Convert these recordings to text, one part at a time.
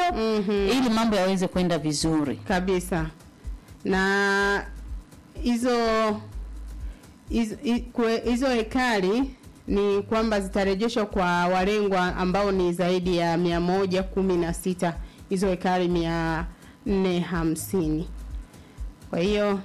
ili mambo yaweze kwenda vizuri. kabisa na hizo hizo- hi- kwe- hizo hekari ni kwamba zitarejeshwa kwa walengwa ambao ni zaidi ya mia moja kumi na sita hizo hekari mia nne hamsini kwa hiyo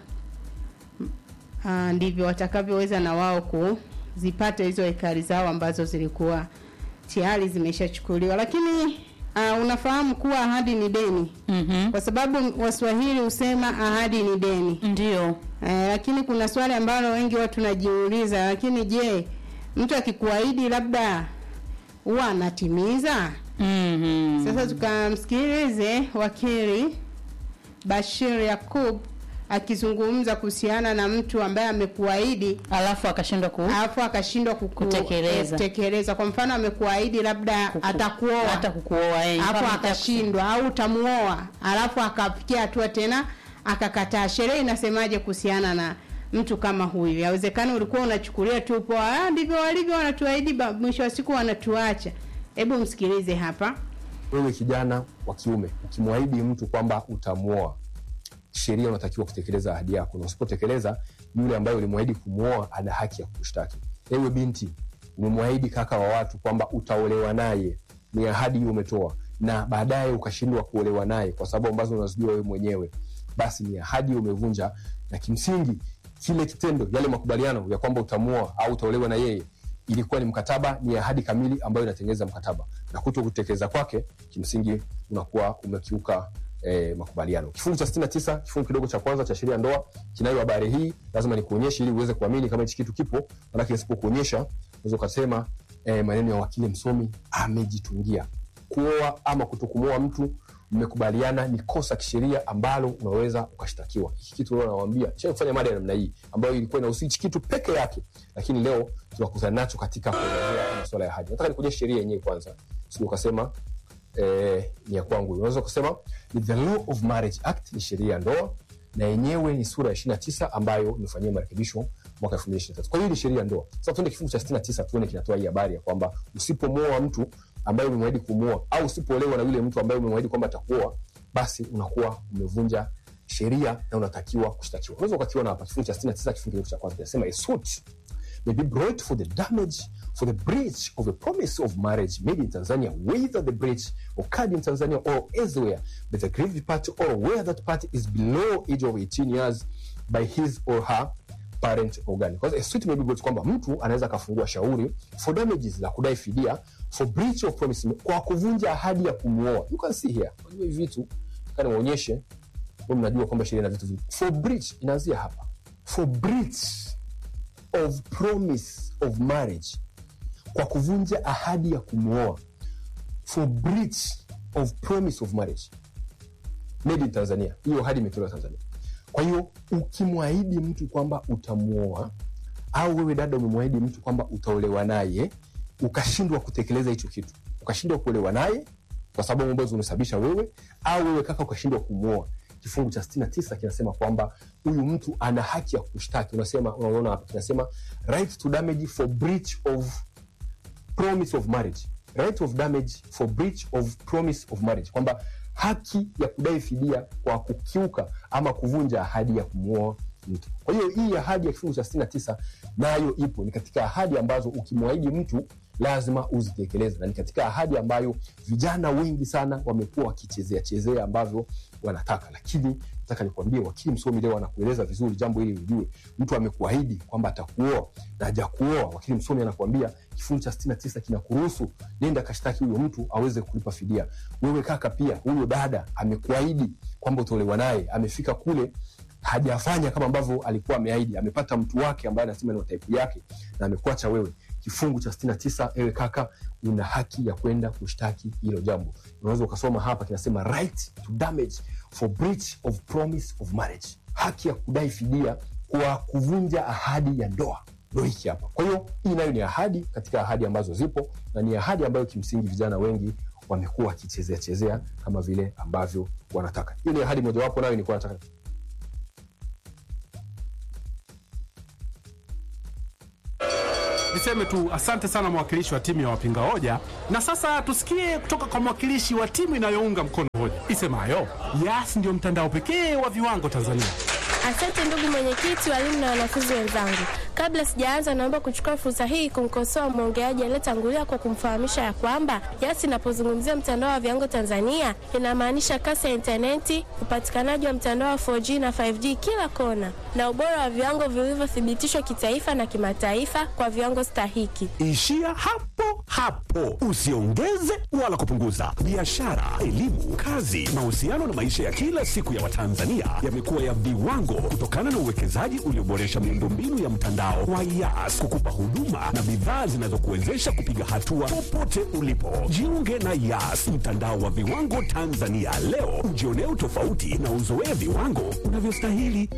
ah, ndivyo watakavyoweza na wao kuzipata hizo hekari zao ambazo zilikuwa tayari zimeshachukuliwa lakini uh, unafahamu kuwa ahadi ni deni Mhm. kwa sababu waswahili husema ahadi ni deni Ndio. eh, lakini kuna swali ambalo wengi watu tunajiuliza lakini je mtu akikuahidi labda huwa anatimiza Mhm. sasa tukamsikilize wakili bashir yakub akizungumza kuhusiana na mtu ambaye amekuahidi Alafu akashindwa ku alafu akashindwa kuku- Kutekeleza. eh, kutekeleza kwa mfano amekuahidi labda kuku- atakuoa hata kukuoa eh, alafu kama akashindwa au utamuoa alafu akafikia hatua tena akakataa sheria inasemaje kuhusiana na mtu kama huyu yawezekana ulikuwa unachukulia tu poa ah, ndivyo walivyo wanatuahidi ba- mwisho wa siku wanatuacha hebu msikilize hapa wewe kijana wa kiume ukimwahidi mtu kwamba utamwoa sheria unatakiwa kutekeleza ahadi yako na usipotekeleza yule ambaye ulimwahidi kumwoa ana haki ya kushtaki ewe binti umemwahidi kaka wa watu kwamba utaolewa naye ni ahadi hiyo umetoa na baadaye ukashindwa kuolewa naye kwa sababu ambazo unazijua wewe mwenyewe basi ni ahadi hiyo umevunja na kimsingi kile kitendo yale makubaliano ya kwamba utamwoa au utaolewa na yeye ilikuwa ni mkataba ni ahadi kamili ambayo inatengeneza mkataba na kuto kutekeleza kwake kimsingi unakuwa umekiuka eh, makubaliano kifungu cha 69 kifungu kidogo cha kwanza cha sheria ya ndoa kinayo habari hii lazima nikuonyeshe ili uweze kuamini kama hichi kitu kipo manake nisipokuonyesha unaweza ukasema eh, maneno ya wakili msomi amejitungia kuoa ama kutokumwoa mtu mmekubaliana ni kosa kisheria ambalo unaweza ukashtakiwa hiki kitu leo nawambia sha kufanya mada ya namna hii ambayo ilikuwa inahusu hichi kitu peke yake lakini leo tunakutana nacho katika kuelezea masuala ya hadi nataka nikuonyeshe sheria yenyewe kwanza sio ukasema eh, ni ya kwangu unaweza kusema ni the law of marriage act ni sheria ya ndoa na yenyewe ni sura ya 29 ambayo imefanyia marekebisho mwaka 2023 kwa hiyo ni sheria ya ndoa sasa tuende kifungu cha 69 tuone kinatoa hii habari ya kwamba usipomwoa mtu ambaye umemwahidi kumwoa au usipoolewa na yule mtu ambaye umemwahidi kwamba atakuoa basi unakuwa umevunja sheria na unatakiwa kushtakiwa unaweza ukakiona hapa kifungu cha 69 kifungu kidogo cha kwanza kinasema a suit may be brought for the damage for the breach of a promise of marriage made in Tanzania, whether the breach occurred in Tanzania or elsewhere, by the aggrieved party or where that party is below age of 18 years by his or her parent organ. Because a suit may be brought kwamba mtu anaweza akafungua shauri for damages la kudai fidia for breach of promise kwa kuvunja ahadi ya kumwoa. You can see here. Unajua hivi vitu nataka niwaonyeshe wewe mnajua kwamba sheria na vitu vingi. For breach inaanzia hapa. For breach of promise of marriage kwa kuvunja ahadi ya kumwoa for breach of promise of marriage made in tanzania hiyo ahadi imetolewa tanzania kwa hiyo ukimwahidi mtu kwamba utamwoa au wewe dada umemwahidi mtu kwamba utaolewa naye ukashindwa kutekeleza hicho kitu ukashindwa kuolewa naye kwa sababu ambazo umesababisha wewe au wewe kaka ukashindwa kumwoa kifungu cha 69 kinasema kwamba huyu mtu ana haki ya kushtaki unasema unaona hapa kinasema right to damage for breach of promise of marriage right of damage for breach of promise of marriage kwamba haki ya kudai fidia kwa kukiuka ama kuvunja ahadi ya kumwoa mtu kwa hiyo hii ahadi ya kifungu cha 69 nayo ipo ni katika ahadi ambazo ukimwahidi mtu lazima uzitekeleze na ni katika ahadi ambayo vijana wengi sana wamekuwa wakichezea chezea ambavyo wanataka lakini nataka nikwambie wakili msomi leo anakueleza vizuri jambo hili ujue mtu amekuahidi kwamba atakuoa na hajakuoa wakili msomi anakuambia kifungu cha 69 kinakuruhusu nenda kashtaki huyo mtu aweze kulipa fidia wewe kaka pia huyo dada amekuahidi kwamba utaolewa naye amefika kule hajafanya kama ambavyo alikuwa ameahidi amepata mtu wake ambaye anasema ni wa type yake na amekuacha wewe kifungu cha 69 ewe kaka una haki ya kwenda kushtaki hilo jambo unaweza ukasoma hapa kinasema right to damage for breach of promise of marriage haki ya kudai fidia kwa kuvunja ahadi ya ndoa ndo hiki hapa kwa hiyo hii nayo ni ahadi katika ahadi ambazo zipo na ni ahadi ambayo kimsingi vijana wengi wamekuwa wakichezea chezea kama vile ambavyo wanataka hiyo ni ahadi mojawapo nayo nilikuwa nataka Ni niseme tu asante sana mwakilishi wa timu ya wapinga hoja, na sasa tusikie kutoka kwa mwakilishi wa timu inayounga mkono hoja isemayo Yas ndio mtandao pekee wa viwango Tanzania. Asante ndugu mwenyekiti, walimu na wanafunzi wenzangu. Kabla sijaanza, naomba kuchukua fursa hii kumkosoa mwongeaji aliyetangulia kwa kumfahamisha ya kwamba Yas inapozungumzia mtandao wa viwango Tanzania inamaanisha kasi ya intaneti, upatikanaji wa mtandao wa 4G na 5G kila kona, na ubora wa viwango vilivyothibitishwa kitaifa na kimataifa kwa viwango stahiki. Ishia hapo hapo, usiongeze wala kupunguza. Biashara, elimu, kazi, mahusiano na maisha ya kila siku ya Watanzania yamekuwa ya viwango kutokana na uwekezaji ulioboresha miundombinu ya mtandao wa Yas kukupa huduma na bidhaa zinazokuwezesha kupiga hatua popote ulipo. Jiunge na Yas, mtandao wa viwango Tanzania leo, ujionee utofauti na uzoee viwango unavyostahili.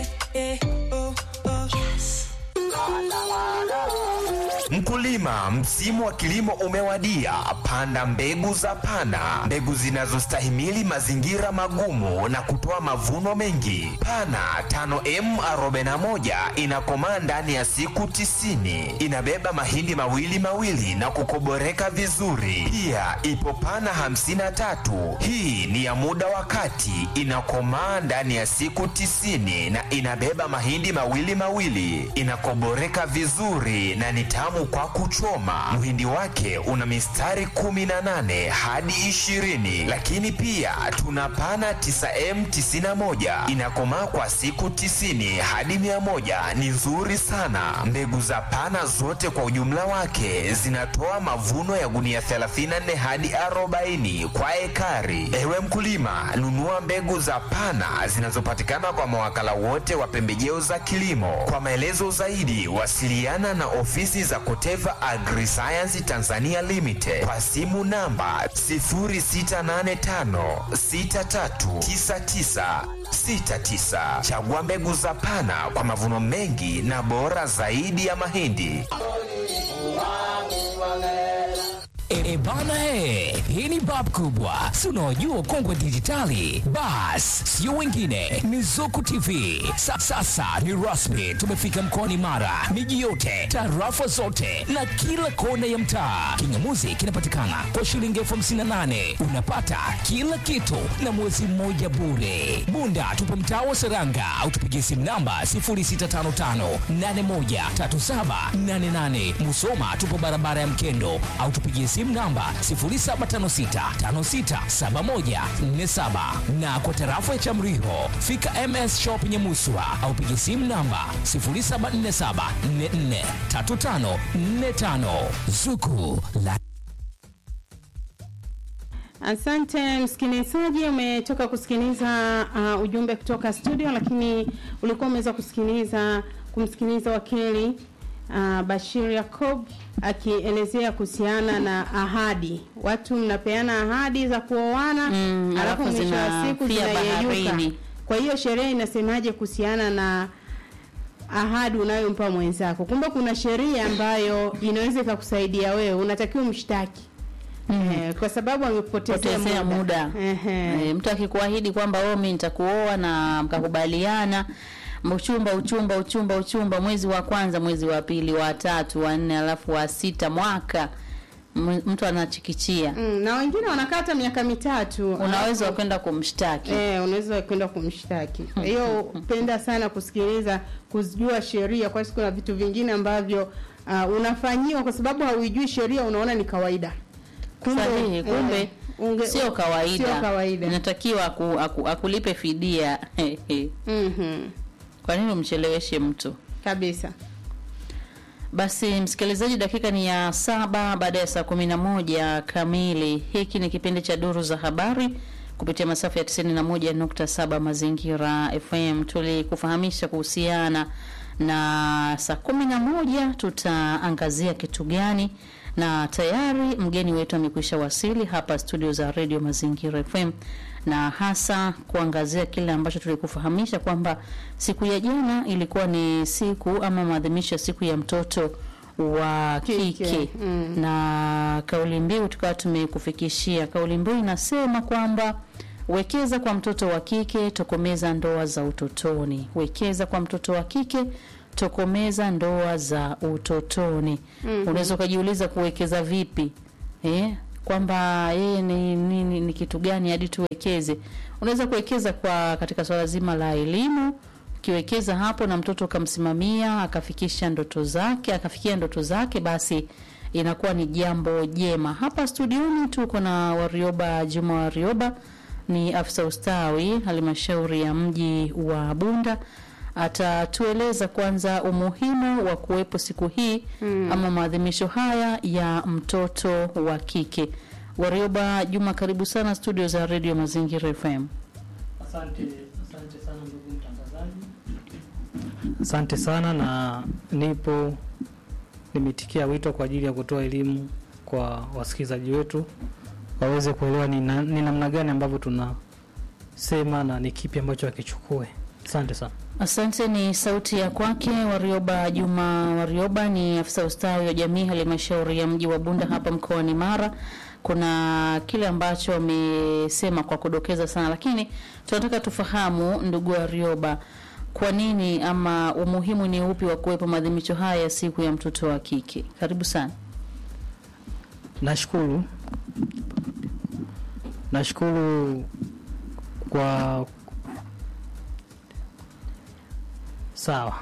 Mkulima, msimu wa kilimo umewadia. Panda mbegu za Pana, mbegu zinazostahimili mazingira magumu na kutoa mavuno mengi. Pana 5M41 inakomaa ndani ya siku tisini. Inabeba mahindi mawili mawili na kukoboreka vizuri. Pia ipo Pana 53, hii ni ya muda wa kati, inakomaa ndani ya siku tisini na inabeba mahindi mawili mawili, inakoboreka vizuri na ni tamu kwa kuchoma. Mhindi wake una mistari 18 hadi 20, lakini pia tuna pana 9M91 inakomaa kwa siku 90 hadi 100. Ni nzuri sana. Mbegu za pana zote kwa ujumla wake zinatoa mavuno ya gunia 34 hadi 40 kwa ekari. Ewe mkulima, nunua mbegu za pana zinazopatikana kwa mawakala wote wa pembejeo za kilimo. Kwa maelezo zaidi, wasiliana na ofisi za Koteva Agriscience Tanzania Limited kwa simu namba 0685639969. Chagua mbegu za Pana kwa mavuno mengi na bora zaidi ya mahindi. E bana he, hii ni bab kubwa, si unaojua ukongwe dijitali. Bas, sio wengine, ni Zuku TV. Sa, sasa ni rasmi, tumefika mkoani Mara, miji yote, tarafa zote na kila kona ya mtaa. Kingamuzi kinapatikana kwa shilingi elfu hamsini na nane unapata kila kitu na mwezi mmoja bure. Bunda tupo mtaa wa Seranga au tupigie simu namba 0655813788. Musoma tupo barabara ya Mkendo au tupigie simu namba 0756567147 na kwa tarafa ya Chamriho fika MS Shop Nyamuswa au pigie simu namba 0747443545 Zuku la Asante msikilizaji, umetoka kusikiliza uh, ujumbe kutoka studio, lakini ulikuwa umeweza kusikiliza kumsikiliza wakili uh, Bashir Yakob akielezea kuhusiana na ahadi. Watu mnapeana ahadi za kuoana Mm, alafu alafu mwisho wa siku zinafia zinayeyuka. baharini. Kwa hiyo sheria inasemaje kuhusiana na ahadi unayompa mwenzako? Kumbe kuna sheria ambayo inaweza ikakusaidia wewe, unatakiwa mshtaki Eh, kwa sababu amekupotezea potezea muda Ehe. e, mtu akikuahidi kwamba wewe mimi nitakuoa na mkakubaliana uchumba uchumba uchumba uchumba mwezi wa kwanza mwezi wa pili wa tatu wa nne alafu wa sita mwaka m- mtu anachikichia Mm, na wengine wanakaa hata miaka mitatu unaweza Alafu- kwenda kumshtaki Eh, unaweza kwenda kumshtaki. Kwa hiyo penda sana kusikiliza, kujua sheria, kwa sababu kuna vitu vingine ambavyo uh, unafanyiwa kwa sababu hauijui sheria, unaona ni kawaida. sahihi kumbe eh, unge- sio kawaida Sio kawaida. inatakiwa aku, aku, akulipe fidia Mhm. kwa nini umcheleweshe mtu Kabisa. Basi msikilizaji, dakika ni ya saba baada ya saa kumi na moja kamili. Hiki ni kipindi cha Duru za Habari kupitia masafa ya 91.7 Mazingira FM. Tulikufahamisha kuhusiana na saa kumi na moja tutaangazia kitu gani, na tayari mgeni wetu amekwisha wasili hapa studio za Radio Mazingira FM na hasa kuangazia kile ambacho tulikufahamisha kwamba siku ya jana ilikuwa ni siku ama maadhimisho ya siku ya mtoto wa Kike, kike, mm. na kauli mbiu tukawa tumekufikishia. Kauli mbiu inasema kwamba wekeza kwa mtoto wa kike, tokomeza ndoa za utotoni. Wekeza kwa mtoto wa kike, tokomeza ndoa za utotoni. Mhm. Unaweza ukajiuliza kuwekeza vipi eh? kwamba yeye ni, ni, ni, ni kitu gani hadi tuwekeze. Unaweza kuwekeza kwa katika swala zima la elimu. Ukiwekeza hapo na mtoto ukamsimamia akafikisha ndoto zake akafikia ndoto zake, basi inakuwa ni jambo jema. Hapa studioni tuko na Warioba Juma Warioba, ni afisa ustawi halmashauri ya mji wa Bunda. Atatueleza kwanza umuhimu wa kuwepo siku hii Mm. ama maadhimisho haya ya mtoto wa kike. Warioba Juma, karibu sana studio za Radio Mazingira FM. Asante, asante sana ndugu mtangazaji. Asante sana na nipo nimetikia wito kwa ajili ya kutoa elimu kwa wasikilizaji wetu waweze kuelewa ni na- ni namna gani ambavyo tunasema na ni kipi ambacho wakichukue. Asante sana. Asante. Ni sauti ya kwake Warioba Juma Warioba, ni afisa ustawi wa jamii halmashauri ya mji wa Bunda hapa mkoani Mara. Kuna kile ambacho amesema kwa kudokeza sana, lakini tunataka tufahamu, ndugu Warioba, kwa nini ama umuhimu ni upi wa kuwepo maadhimisho haya ya siku ya mtoto wa kike? Karibu sana. Nashukuru, nashukuru kwa sawa.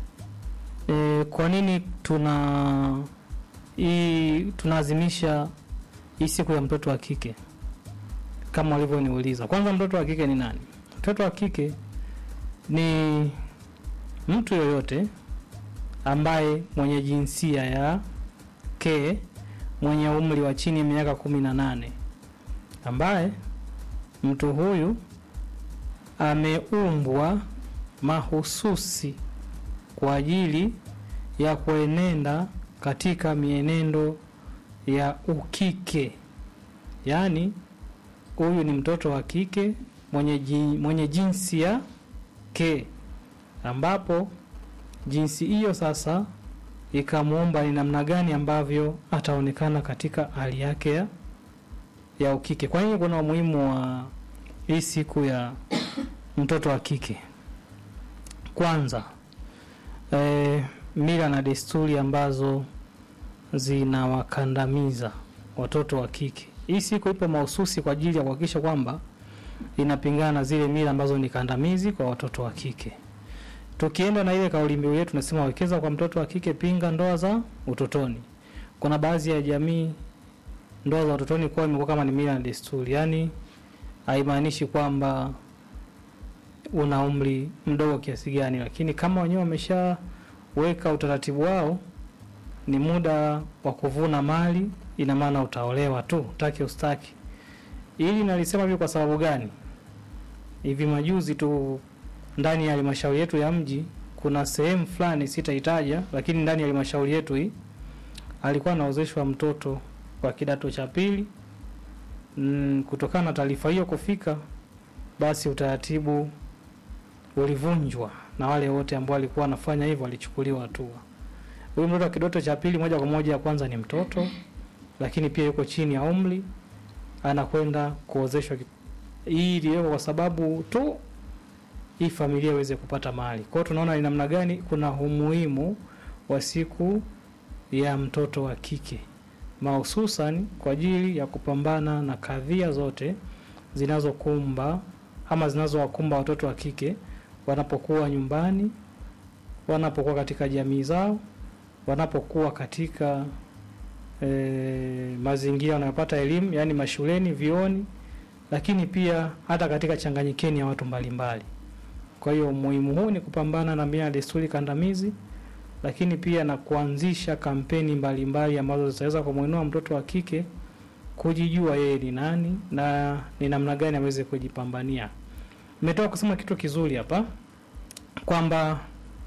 E, kwa nini tuna hii tunaazimisha hii siku ya mtoto wa kike kama walivyoniuliza? Kwanza, mtoto wa kike ni nani? Mtoto wa kike ni mtu yoyote ambaye mwenye jinsia ya ke mwenye umri wa chini ya miaka kumi na nane ambaye mtu huyu ameumbwa mahususi kwa ajili ya kuenenda katika mienendo ya ukike, yaani huyu ni mtoto wa kike mwenye, ji, mwenye jinsia ke, ambapo jinsi hiyo sasa ikamwomba ni namna gani ambavyo ataonekana katika hali yake ya, ya ukike. Kwa hiyo kuna umuhimu wa hii siku ya mtoto wa kike. Kwanza e, mila na desturi ambazo zinawakandamiza watoto wa kike. Hii siku ipo mahususi kwa ajili ya kuhakikisha kwamba inapingana na zile mila ambazo ni kandamizi kwa watoto wa kike tukienda na ile kauli mbiu yetu tunasema wekeza kwa mtoto wa kike, pinga ndoa za utotoni. Kuna baadhi ya jamii ndoa za utotoni kwa imekuwa kama ni mila na desturi, yaani haimaanishi kwamba una umri mdogo kiasi gani, lakini kama wenyewe wameshaweka utaratibu wao, ni muda wa kuvuna mali, ina maana utaolewa tu, utake ustaki. Ili nalisema hivyo kwa sababu gani? Hivi majuzi tu ndani ya halmashauri yetu ya mji kuna sehemu fulani sitaitaja, lakini ndani ya halmashauri yetu hii alikuwa anaozeshwa mtoto wa kidato cha pili. Mm, kutokana na taarifa hiyo kufika, basi utaratibu ulivunjwa na wale wote ambao walikuwa wanafanya hivyo walichukuliwa hatua. Huyu mtoto wa kidato cha pili, moja kwa moja, kwanza ni mtoto, lakini pia yuko chini ya umri, anakwenda kuozeshwa. Hii iliwekwa kwa sababu tu hii familia iweze kupata mali. Kwa hiyo tunaona ni namna gani kuna umuhimu wa siku ya mtoto wa kike mahususan kwa ajili ya kupambana na kadhia zote zinazokumba ama zinazowakumba watoto wa kike wanapokuwa nyumbani, wanapokuwa katika jamii zao, wanapokuwa katika e, mazingira wanayopata elimu, yaani mashuleni, vioni, lakini pia hata katika changanyikeni ya watu mbalimbali. Kwa hiyo umuhimu huu ni kupambana na mila na desturi kandamizi, lakini pia na kuanzisha kampeni mbalimbali ambazo zitaweza kumwinua mtoto wa kike kujijua yeye ni nani na ni namna gani aweze kujipambania. Nimetoka kusema kitu kizuri hapa kwamba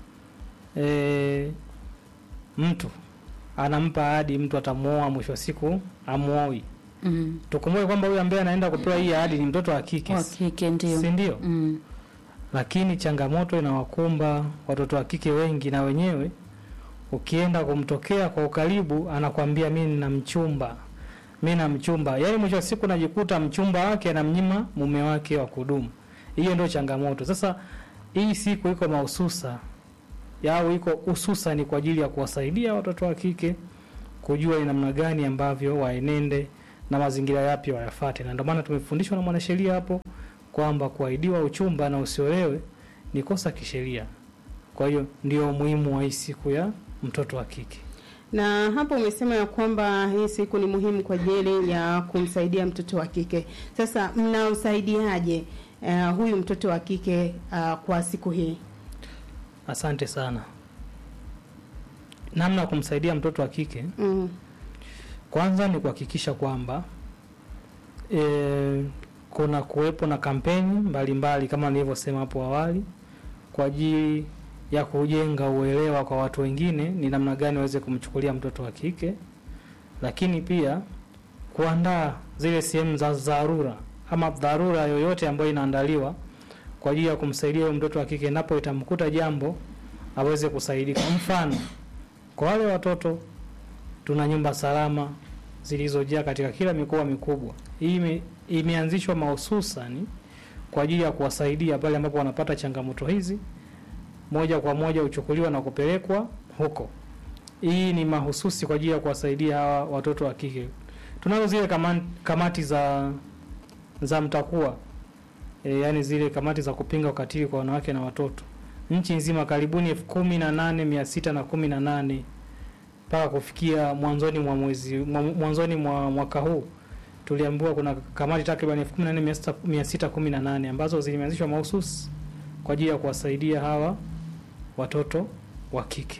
e, mtu anampa ahadi mtu atamuoa, mwisho wa siku amuoi. Mm. Tukumbuke kwamba huyu ambaye anaenda kupewa hii ahadi ni mtoto wa kike, Wa kike ndio. si ndio? Mm. lakini changamoto inawakumba watoto wa kike wengi, na wenyewe ukienda kumtokea kwa ukaribu, anakwambia mi nina mchumba, mi na mchumba. Yaani mwisho wa siku najikuta mchumba wake anamnyima mume wake wa kudumu. Hiyo ndio changamoto. Sasa hii siku iko mahususa yao iko hususani kwa ajili ya kuwasaidia watoto wa kike kujua ni namna gani ambavyo waenende na mazingira yapi wayafate, na ndio maana tumefundishwa na mwanasheria hapo kwamba kuahidiwa uchumba na usiolewe ni kosa kisheria. Kwa hiyo ndio umuhimu wa hii siku ya mtoto wa kike. Na hapo umesema ya kwamba hii siku ni muhimu kwa ajili ya kumsaidia mtoto wa kike. Sasa mnamsaidiaje uh, huyu mtoto wa kike uh, kwa siku hii? Asante sana. Namna ya kumsaidia mtoto wa kike Mm. kwanza ni kuhakikisha kwamba e, kuna kuwepo na kampeni mbalimbali mbali, kama nilivyosema hapo awali kwa ajili ya kujenga uelewa kwa watu wengine ni namna gani waweze kumchukulia mtoto wa kike, lakini pia kuandaa zile sehemu za dharura ama dharura yoyote ambayo inaandaliwa kwa ajili ya kumsaidia huyo mtoto wa kike endapo itamkuta jambo aweze kusaidika. Mfano, kwa wale watoto tuna nyumba salama zilizojaa katika kila mikoa mikubwa. Hii ime, imeanzishwa mahususani kwa ajili ya kuwasaidia pale ambapo wanapata changamoto hizi, moja kwa moja huchukuliwa na kupelekwa huko. Hii ni mahususi kwa ajili ya kuwasaidia hawa watoto wa kike. Tunazo zile kama, kamati za za mtakuwa e, yani zile kamati za kupinga ukatili kwa wanawake na watoto nchi nzima karibuni elfu kumi na nane mia sita na kumi na nane mpaka kufikia mwanzoni mwa mwezi mwa- mwanzoni mwa mwaka huu tuliambiwa kuna kamati takriban elfu kumi na nne mia sita- mia sita kumi na nane ambazo zilimeanzishwa mahususi kwa ajili ya kuwasaidia hawa watoto wa kike.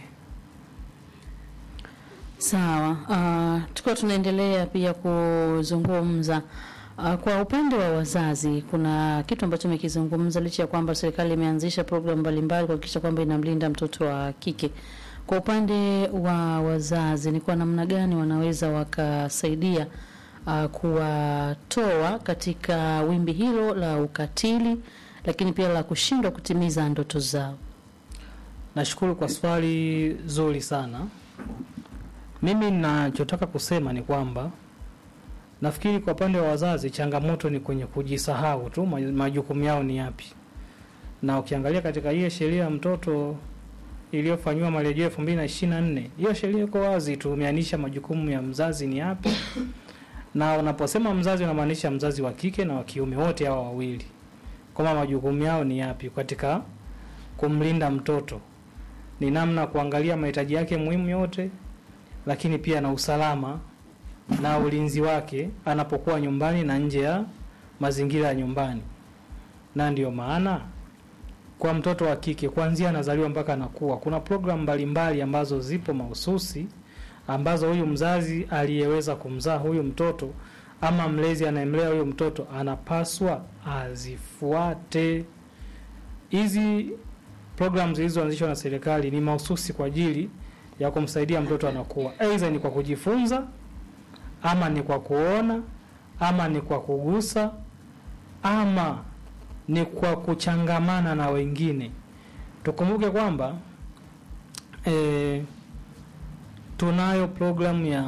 Sawa. Uh, tukiwa tunaendelea pia kuzungumza uh, kwa upande wa wazazi, kuna kitu ambacho umekizungumza, licha ya kwamba serikali imeanzisha programu mbalimbali kuhakikisha kwamba inamlinda mtoto wa kike. Kwa upande wa wazazi, ni kwa namna gani wanaweza wakasaidia uh, kuwatoa katika wimbi hilo la ukatili, lakini pia la kushindwa kutimiza ndoto zao? Nashukuru kwa swali zuri sana. Mimi ninachotaka kusema ni kwamba nafikiri kwa upande wa wazazi changamoto ni kwenye kujisahau tu maj- majukumu yao ni yapi, na ukiangalia katika hiyo sheria ya mtoto iliyofanyiwa marejeo elfu mbili na ishirini na nne hiyo sheria iko wazi tu, imeanisha majukumu ya mzazi ni yapi, na unaposema mzazi unamaanisha mzazi wa kike na wa kiume, wote hawa wawili, kwamba majukumu yao ni yapi katika kumlinda mtoto ni namna kuangalia mahitaji yake muhimu yote, lakini pia na usalama na ulinzi wake anapokuwa nyumbani na nje ya mazingira ya nyumbani. Na ndio maana kwa mtoto wa kike kuanzia anazaliwa mpaka anakuwa, kuna programu mbalimbali ambazo zipo mahususi ambazo huyu mzazi aliyeweza kumzaa huyu mtoto ama mlezi anayemlea huyu mtoto anapaswa azifuate. Hizi programu zilizoanzishwa na serikali ni mahususi kwa ajili ya kumsaidia mtoto anakuwa, aidha ni kwa kujifunza ama ni kwa kuona ama ni kwa kugusa ama ni kwa kuchangamana na wengine. Tukumbuke kwamba e, tunayo programu ya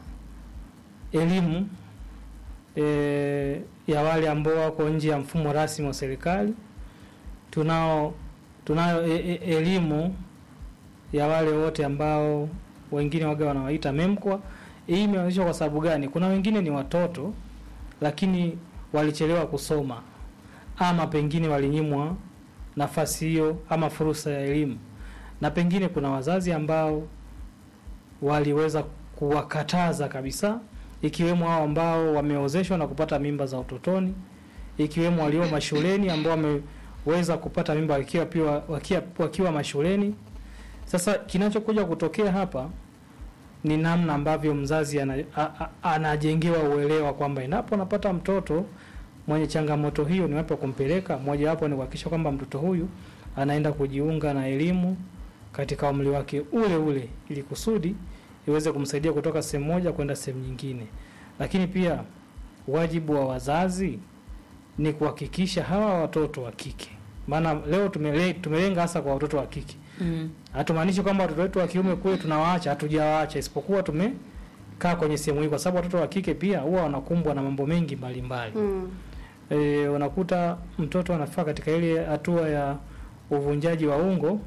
elimu e, ya wale ambao wako nje ya mfumo rasmi wa serikali. Tunao tunayo e, e, elimu ya wale wote ambao wengine waga wanawaita MEMKWA. Hii imeanzishwa kwa sababu gani? Kuna wengine ni watoto lakini walichelewa kusoma ama pengine walinyimwa nafasi hiyo ama fursa ya elimu, na pengine kuna wazazi ambao waliweza kuwakataza kabisa, ikiwemo hao ambao wameozeshwa na kupata mimba za utotoni, ikiwemo walio mashuleni ambao wameweza kupata mimba wakiwa, pia wakiwa, wakiwa mashuleni. Sasa kinachokuja kutokea hapa ni namna ambavyo mzazi ana, a, a, anajengewa uelewa kwamba endapo anapata mtoto mwenye changamoto hiyo, ni wapi wa kumpeleka. Mojawapo ni kuhakikisha kwamba mtoto huyu anaenda kujiunga na elimu katika umri wake ule ule, ili kusudi iweze kumsaidia kutoka sehemu moja kwenda sehemu nyingine. Lakini pia wajibu wa wazazi ni kuhakikisha hawa watoto wa kike, maana leo tumele, tumelenga hasa kwa watoto wa kike Mm. hatumaanishi kwamba watoto wetu wa kiume kule tunawaacha, hatujawaacha, isipokuwa tumekaa kwenye sehemu hii, kwa sababu watoto wa kike pia huwa wanakumbwa na mambo mengi mbalimbali. Mm. E, unakuta mtoto anafaa katika ile hatua ya uvunjaji wa ungo,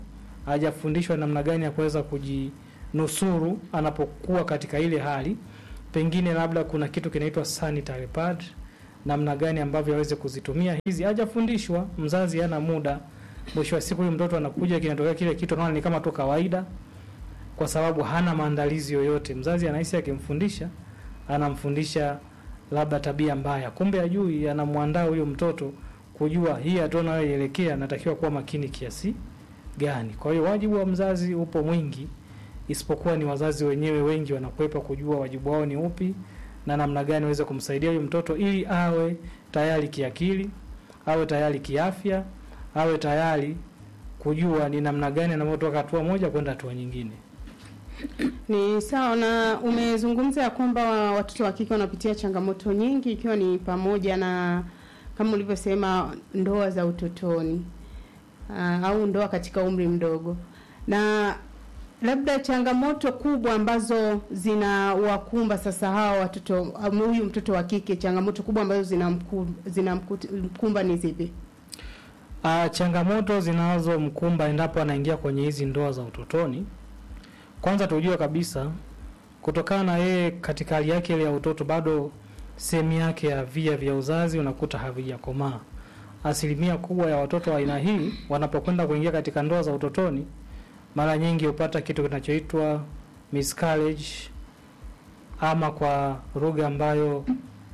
hajafundishwa namna gani ya kuweza kujinusuru anapokuwa katika ile hali. Pengine labda kuna kitu kinaitwa sanitary pad, namna gani ambavyo aweze kuzitumia hizi, hajafundishwa. Mzazi hana muda, mwisho wa siku huyu mtoto anakuja, kinatokea kile kitu, anaona ni kama tu kawaida, kwa sababu hana maandalizi yoyote. Mzazi anahisi akimfundisha, anamfundisha labda tabia mbaya, kumbe ajui, anamwandaa huyo mtoto kujua hii hatua anayoelekea natakiwa kuwa makini kiasi gani. Kwa hiyo wajibu wa mzazi upo mwingi, isipokuwa ni wazazi wenyewe wengi wanakwepa kujua wajibu wao ni upi na namna gani waweze kumsaidia huyo mtoto ili awe tayari kiakili, awe tayari kiafya, awe tayari kujua ni namna gani anavyotoka hatua moja kwenda hatua nyingine. Ni sawa na umezungumza ya kwamba watoto wa kike wanapitia changamoto nyingi ikiwa ni pamoja na kama ulivyosema ndoa za utotoni uh, au ndoa katika umri mdogo, na labda changamoto kubwa ambazo zinawakumba sasa hawa watoto um, huyu mtoto wa kike, changamoto kubwa ambazo zinamkumba zinamkumba ni zipi? Uh, changamoto zinazomkumba endapo anaingia kwenye hizi ndoa za utotoni, kwanza tujue kabisa, kutokana na yeye katika hali yake ile ya utoto, bado sehemu yake ya via vya uzazi unakuta havijakomaa. Asilimia kubwa ya watoto wa aina hii wanapokwenda kuingia katika ndoa za utotoni, mara nyingi hupata kitu kinachoitwa miscarriage, ama kwa lugha ambayo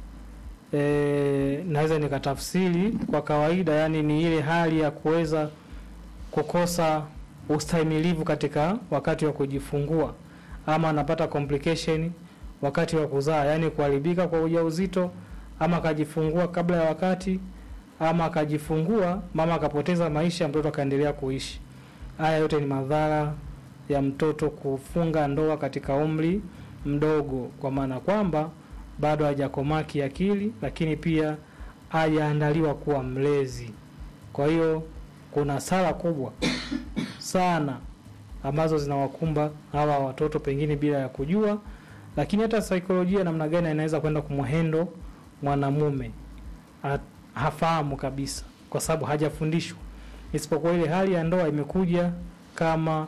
e, naweza nikatafsiri kwa kawaida, yani ni ile hali ya kuweza kukosa ustahimilivu katika wakati wa kujifungua, ama anapata complication wakati wa kuzaa, yani kuharibika kwa ujauzito, ama akajifungua kabla ya wakati, ama akajifungua mama akapoteza maisha, mtoto akaendelea kuishi. Haya yote ni madhara ya mtoto kufunga ndoa katika umri mdogo, kwa maana kwamba bado hajakomaa kiakili, lakini pia hajaandaliwa kuwa mlezi. Kwa hiyo kuna hasara kubwa sana ambazo zinawakumba hawa watoto pengine bila ya kujua, lakini hata saikolojia, namna gani anaweza kwenda kumhendo mwanamume ha- hafahamu kabisa, kwa sababu hajafundishwa, isipokuwa ile hali ya ndoa imekuja kama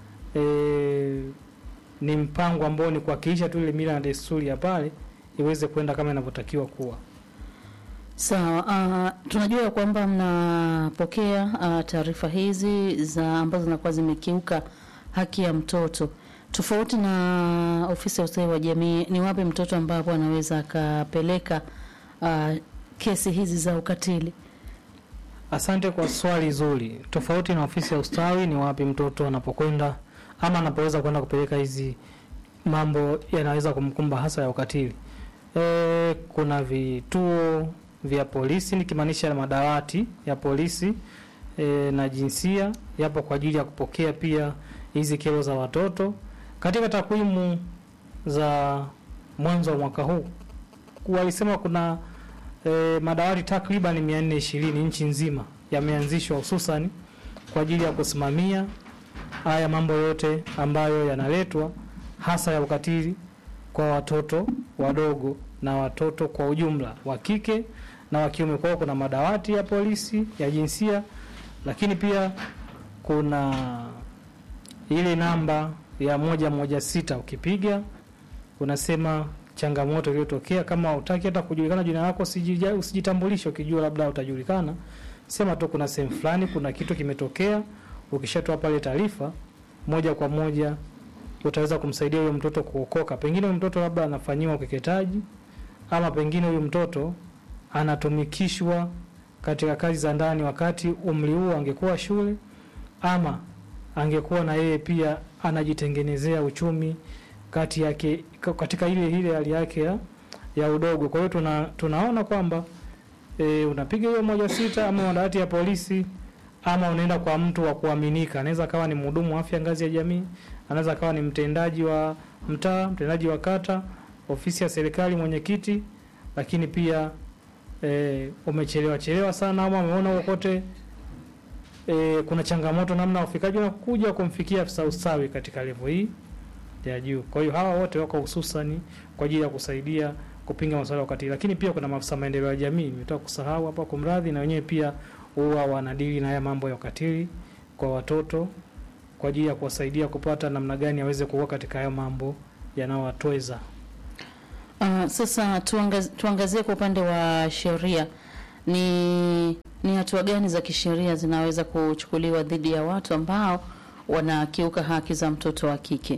e, ni mpango ambao ni kuwakilisha tu ile mila na desturi ya pale iweze kwenda kama inavyotakiwa kuwa. Sawa. Uh, tunajua kwamba mnapokea uh, taarifa hizi za ambazo zinakuwa zimekiuka haki ya mtoto. Tofauti na ofisi ya ustawi wa jamii, ni wapi mtoto ambapo anaweza akapeleka uh, kesi hizi za ukatili? Asante kwa swali zuri. Tofauti na ofisi ya ustawi, ni wapi mtoto anapokwenda ama anapoweza kwenda kupeleka hizi mambo yanaweza kumkumba hasa ya ukatili? E, kuna vituo vya polisi nikimaanisha madawati ya polisi e, na jinsia yapo kwa ajili ya kupokea pia hizi kero za watoto. Katika takwimu za mwanzo wa mwaka huu walisema kuna e, madawati takriban 420 nchi nzima yameanzishwa hususan kwa ajili ya kusimamia haya mambo yote ambayo yanaletwa hasa ya ukatili kwa watoto wadogo na watoto kwa ujumla wa kike na wa kiume. Kwa hiyo kuna madawati ya polisi ya jinsia, lakini pia kuna ile namba ya moja moja sita ukipiga unasema changamoto iliyotokea. Kama utaki hata kujulikana jina lako, usijija- usijitambulishe. Ukijua labda utajulikana, sema tu kuna sehemu fulani kuna kitu kimetokea. Ukishatoa pale taarifa, moja kwa moja utaweza kumsaidia huyo mtoto kuokoka. Pengine huyo mtoto labda anafanyiwa ukeketaji, ama pengine huyu mtoto anatumikishwa katika kazi za ndani wakati umri huo angekuwa shule, ama angekuwa na yeye pia anajitengenezea uchumi kati yake katika ile ile hali yake ya, ya udogo. Kwa hiyo tuna, tunaona kwamba e, unapiga hiyo moja sita ama madawati ya polisi ama unaenda kwa mtu wa kuaminika. Anaweza akawa ni mhudumu wa afya ngazi ya jamii, anaweza akawa ni mtendaji wa mtaa, mtendaji wa kata, ofisi ya serikali, mwenyekiti, lakini pia e, umechelewa chelewa sana ama umeona huko kote e, kuna changamoto namna ya ufikaji unakuja kumfikia afisa ustawi katika levo hii ya juu. Kwa hiyo hawa wote wako hususani kwa ajili ya kusaidia kupinga masuala ya ukatili, lakini pia kuna maafisa maendeleo ya jamii, nimetoka kusahau hapa, kumradhi, na wenyewe pia huwa wanadili na haya mambo ya ukatili kwa watoto kwa ajili ya kuwasaidia kupata namna gani aweze kuwa katika hayo mambo yanayowatweza. Uh, sasa tuangaz, tuangazie kwa upande wa sheria ni ni hatua gani za kisheria zinaweza kuchukuliwa dhidi ya watu ambao wanakiuka haki za mtoto wa kike?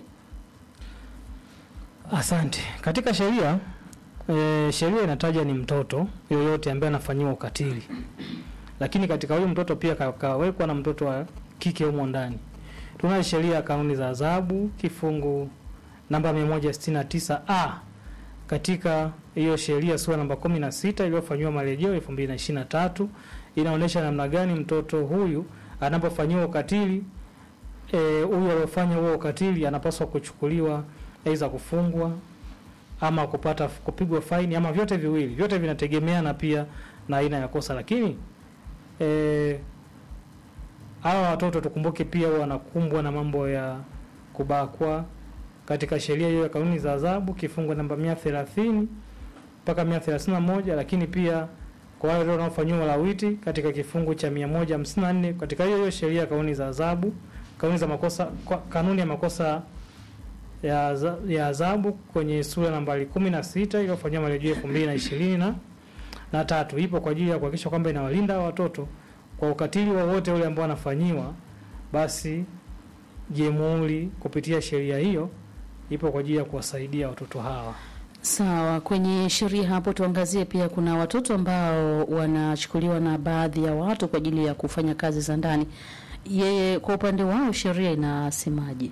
Asante. Katika sheria e, sheria inataja ni mtoto yoyote ambaye anafanyiwa ukatili, lakini katika huyo mtoto pia ka- kawekwa na mtoto wa kike humo ndani. Tunayo sheria ya kanuni za adhabu kifungu namba 169 a katika hiyo sheria sura namba 16 iliyofanyiwa marejeo 2023 inaonyesha namna gani mtoto huyu anapofanyiwa ukatili eh, huyu aliyofanya huo ukatili anapaswa kuchukuliwa aidha kufungwa ama kupata kupigwa faini ama vyote viwili. Vyote vinategemeana pia na aina ya kosa, lakini eh, hawa watoto tukumbuke pia wanakumbwa na mambo ya kubakwa katika sheria hiyo ya kanuni za adhabu kifungu namba 130 mpaka 131, lakini pia kwa wale wanaofanyiwa lawiti katika kifungu cha 154 katika hiyo hiyo sheria ya kanuni za adhabu kanuni za makosa kwa- kanuni ya makosa ya adha- ya adhabu kwenye sura nambari 16 iliyofanyiwa marejeo 2020 na na tatu ipo kwa ajili ya kuhakikisha kwamba inawalinda hawa watoto kwa ukatili wowote ule ambao wanafanyiwa, basi jamhuri kupitia sheria hiyo ipo kwa ajili ya kuwasaidia watoto hawa. Sawa, kwenye sheria hapo tuangazie pia, kuna watoto ambao wanachukuliwa na baadhi ya watu kwa ajili ya kufanya kazi za ndani. Yeye kwa upande wao sheria inasemaje?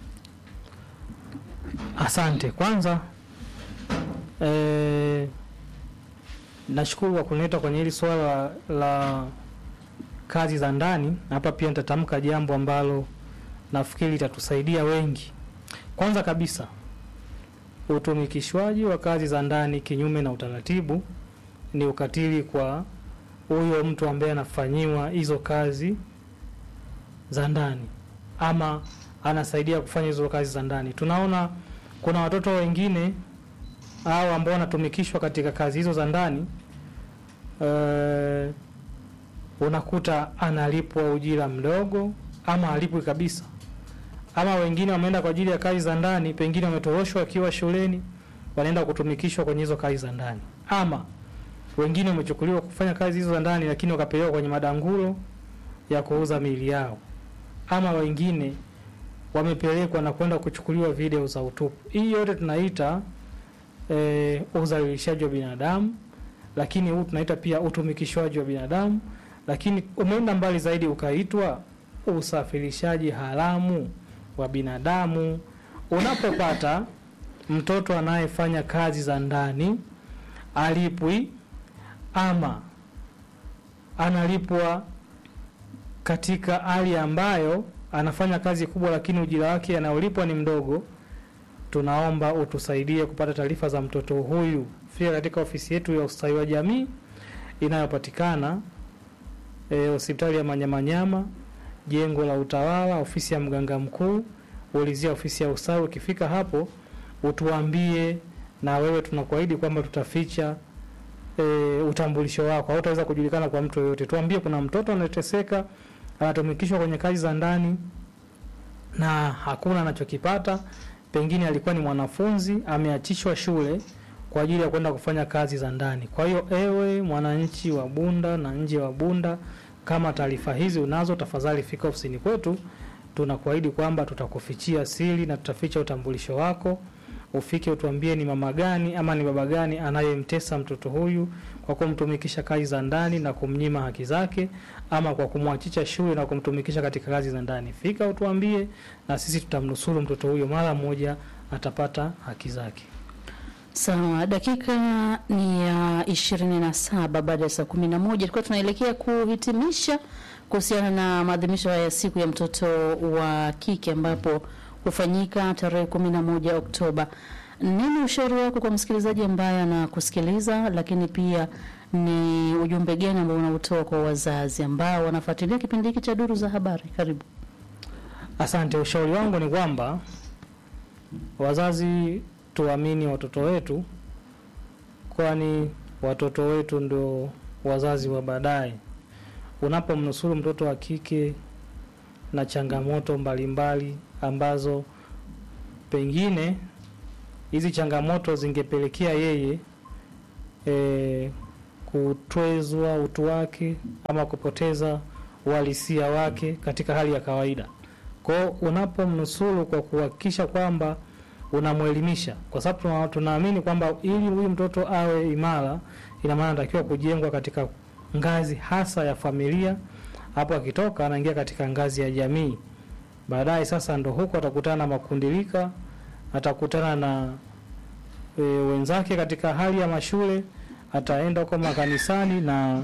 Asante. Kwanza eh, nashukuru kwa kunileta kwenye hili swala la kazi za ndani. Hapa pia nitatamka jambo ambalo nafikiri litatusaidia wengi. Kwanza kabisa, utumikishwaji wa kazi za ndani kinyume na utaratibu ni ukatili kwa huyo mtu ambaye anafanyiwa hizo kazi za ndani ama anasaidia kufanya hizo kazi za ndani. Tunaona kuna watoto wengine au ambao wanatumikishwa katika kazi hizo za ndani eh, unakuta analipwa ujira mdogo ama alipwi kabisa, ama wengine wameenda kwa ajili ya kazi za ndani, pengine wametoroshwa wakiwa shuleni, wanaenda kutumikishwa kwenye hizo kazi za ndani, ama wengine wamechukuliwa kufanya kazi hizo za ndani, lakini wakapelekwa kwenye madangulo ya kuuza miili yao, ama wengine wamepelekwa na kwenda kuchukuliwa video za utupu. Hii yote tunaita e, udhalilishaji wa binadamu, lakini huu tunaita pia utumikishwaji wa binadamu, lakini umeenda mbali zaidi ukaitwa usafirishaji haramu wa binadamu. Unapopata mtoto anayefanya kazi za ndani alipwi ama analipwa katika hali ambayo anafanya kazi kubwa, lakini ujira wake anaolipwa ni mdogo, tunaomba utusaidie kupata taarifa za mtoto huyu. Fika katika ofisi yetu ya ustawi wa jamii inayopatikana eh, hospitali ya Manyamanyama, jengo la utawala, ofisi ya mganga mkuu, ulizia ofisi ya ustawi. Ukifika hapo utuambie, na wewe tunakuahidi kwamba tutaficha e, utambulisho wako, hautaweza kujulikana kwa mtu yoyote. Tuambie kuna mtoto anateseka, anatumikishwa kwenye kazi za ndani na hakuna anachokipata, pengine alikuwa ni mwanafunzi ameachishwa shule kwa ajili ya kwenda kufanya kazi za ndani. Kwa hiyo ewe mwananchi wa Bunda na nje wa Bunda, kama taarifa hizi unazo, tafadhali fika ofisini kwetu. Tunakuahidi kwamba tutakufichia siri na tutaficha utambulisho wako. Ufike utuambie ni mama gani ama ni baba gani anayemtesa mtoto huyu kwa kumtumikisha kazi za ndani na kumnyima haki zake, ama kwa kumwachisha shule na kumtumikisha katika kazi za ndani. Fika utuambie, na sisi tutamnusuru mtoto huyo, mara moja atapata haki zake. Sawa, dakika ni ya ishirini na saba baada ya saa kumi na moja tulikuwa tunaelekea kuhitimisha kuhusiana na maadhimisho haya ya siku ya mtoto wa kike ambapo hufanyika tarehe kumi na moja Oktoba. Nini ushauri wako kwa msikilizaji ambaye anakusikiliza, lakini pia ni ujumbe gani ambao unautoa kwa wazazi ambao wanafuatilia kipindi hiki cha Duru za Habari? Karibu. Asante. Ushauri wangu ni kwamba wazazi tuamini watoto wetu, kwani watoto wetu ndio wazazi wa baadaye. Unapomnusuru mtoto wa kike na changamoto mbalimbali ambazo pengine hizi changamoto zingepelekea yeye e, kutwezwa utu wake ama kupoteza uhalisia wake katika hali ya kawaida. Kwa hiyo unapomnusuru kwa kuhakikisha kwamba unamwelimisha, kwa sababu tuna- tunaamini kwamba ili huyu mtoto awe imara, ina maana anatakiwa kujengwa katika ngazi hasa ya familia. Hapo akitoka anaingia katika ngazi ya jamii, baadaye sasa ndo huko atakutana na makundilika, atakutana na e, wenzake katika hali ya mashule, ataenda huko makanisani na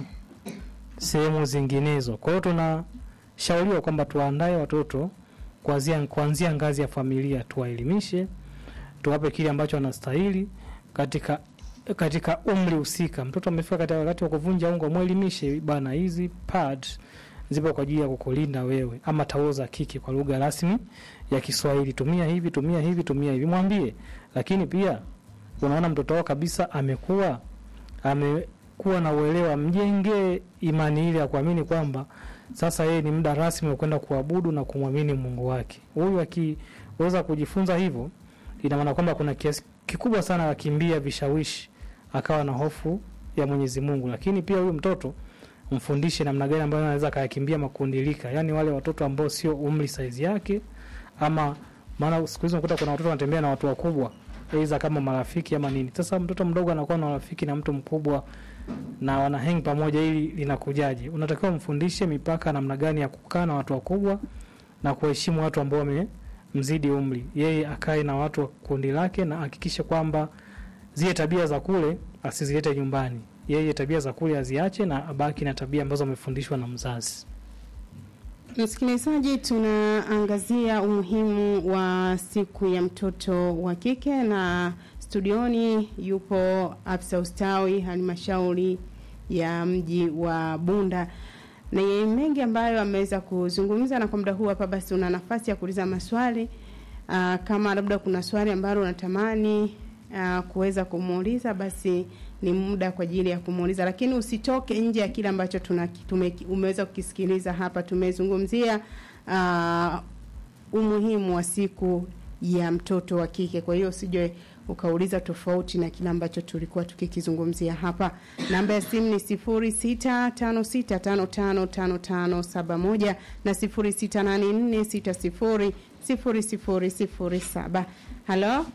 sehemu zinginezo. Kwa hiyo tunashauriwa kwamba tuwaandae watoto kuanzia kuanzia ngazi ya familia, tuwaelimishe, tuwape kile ambacho wanastahili katika katika umri husika. Mtoto amefika katika wakati wa kuvunja ungo, mwelimishe bana, hizi pad zipo kwa ajili ya kukulinda wewe, ama taulo za kike kwa lugha rasmi ya Kiswahili, tumia hivi, tumia hivi, tumia hivi, mwambie. Lakini pia unaona mtoto wao kabisa amekuwa amekuwa na uelewa, mjengee imani ile ya kuamini kwamba sasa yeye ni muda rasmi wa kwenda kuabudu na kumwamini Mungu wake. Huyu akiweza kujifunza hivyo, ina maana kwamba kuna kiasi kikubwa sana akimbia vishawishi, akawa na hofu ya Mwenyezi Mungu. Lakini pia huyu mtoto mfundishe namna gani ambayo anaweza akayakimbia makundilika, yani wale watoto ambao sio umri saizi yake, ama maana siku hizi unakuta kuna watoto wanatembea na watu wakubwa, aidha kama marafiki ama nini. Sasa mtoto mdogo anakuwa na rafiki na mtu mkubwa na wana hang pamoja, ili linakujaje? Unatakiwa mfundishe mipaka, namna gani ya kukaa na watu wakubwa na kuheshimu watu ambao wamemzidi umri. Yeye akae na watu wa kundi lake na hakikishe kwamba zile tabia za kule asizilete nyumbani. Yeye tabia za kule aziache na abaki na tabia ambazo amefundishwa na mzazi. Msikilizaji, tunaangazia umuhimu wa siku ya mtoto wa kike na studioni yupo afisa ustawi halmashauri ya mji wa Bunda na yeye mengi ambayo ameweza kuzungumza, na kwa muda huu hapa basi una nafasi ya kuuliza maswali aa, kama labda kuna swali ambalo unatamani aa, kuweza kumuuliza basi ni muda kwa ajili ya kumuuliza, lakini usitoke nje ya kile ambacho tuna tume, umeweza kukisikiliza hapa. Tumezungumzia uh, umuhimu wa siku ya mtoto wa kike, kwa hiyo usije ukauliza tofauti na kile ambacho tulikuwa tukikizungumzia hapa. Namba ya simu ni sifuri sita tano sita tano tano tano tano saba moja na sifuri sita nane nne sita sifuri sifuri sifuri sifuri saba. Halo,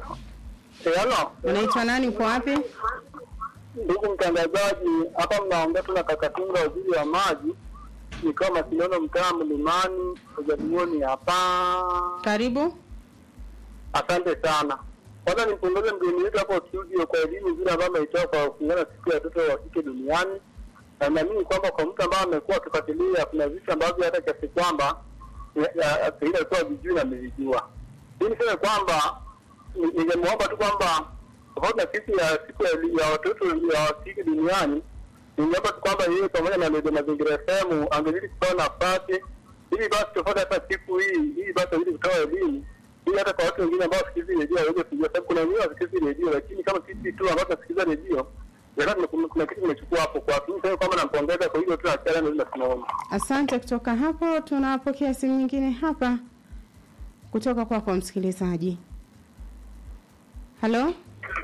Halo, unaitwa nani? Uko wapi? ndugu mtangazaji, hapa mnaongea tu na Kakatinga, waziri wa maji, nikiwa Masiliano, mtaa Mlimani, Ujalioni hapa. Karibu. Asante sana. Kwanza nimpongeze mgeni wetu hapo studio kwa elimu nzuri ambayo ameitoa kwa kuhusiana na siku ya watoto wa kike duniani, na naamini kwamba kwa mtu ambaye amekuwa akifuatilia, kuna vitu ambavyo hata kiasi kwamba pengine alikuwa vijui na amevijua. Hii niseme kwamba ni- ningemwomba tu kwamba tofauti na siku ya siku ya, ya watoto ya kike duniani, ningeomba tu kwamba yeye pamoja na Redio Mazingira FM angezidi kupewa nafasi ili basi tofauti hata siku hii ili basi azidi kutoa elimu ili hata kwa watu wengine ambao wasikilizi redio waweze kujua, sababu kuna wengine wasikilizi redio, lakini kama sisi tu ambao tunasikiliza redio yakati kuna, kuna kitu kimechukua hapo kwa mimi sasa kwamba nampongeza kwa hilo tu na challenge ndio tunaona. Asante. Kutoka hapo tunapokea simu nyingine hapa kutoka kwako kwa msikilizaji. Halo,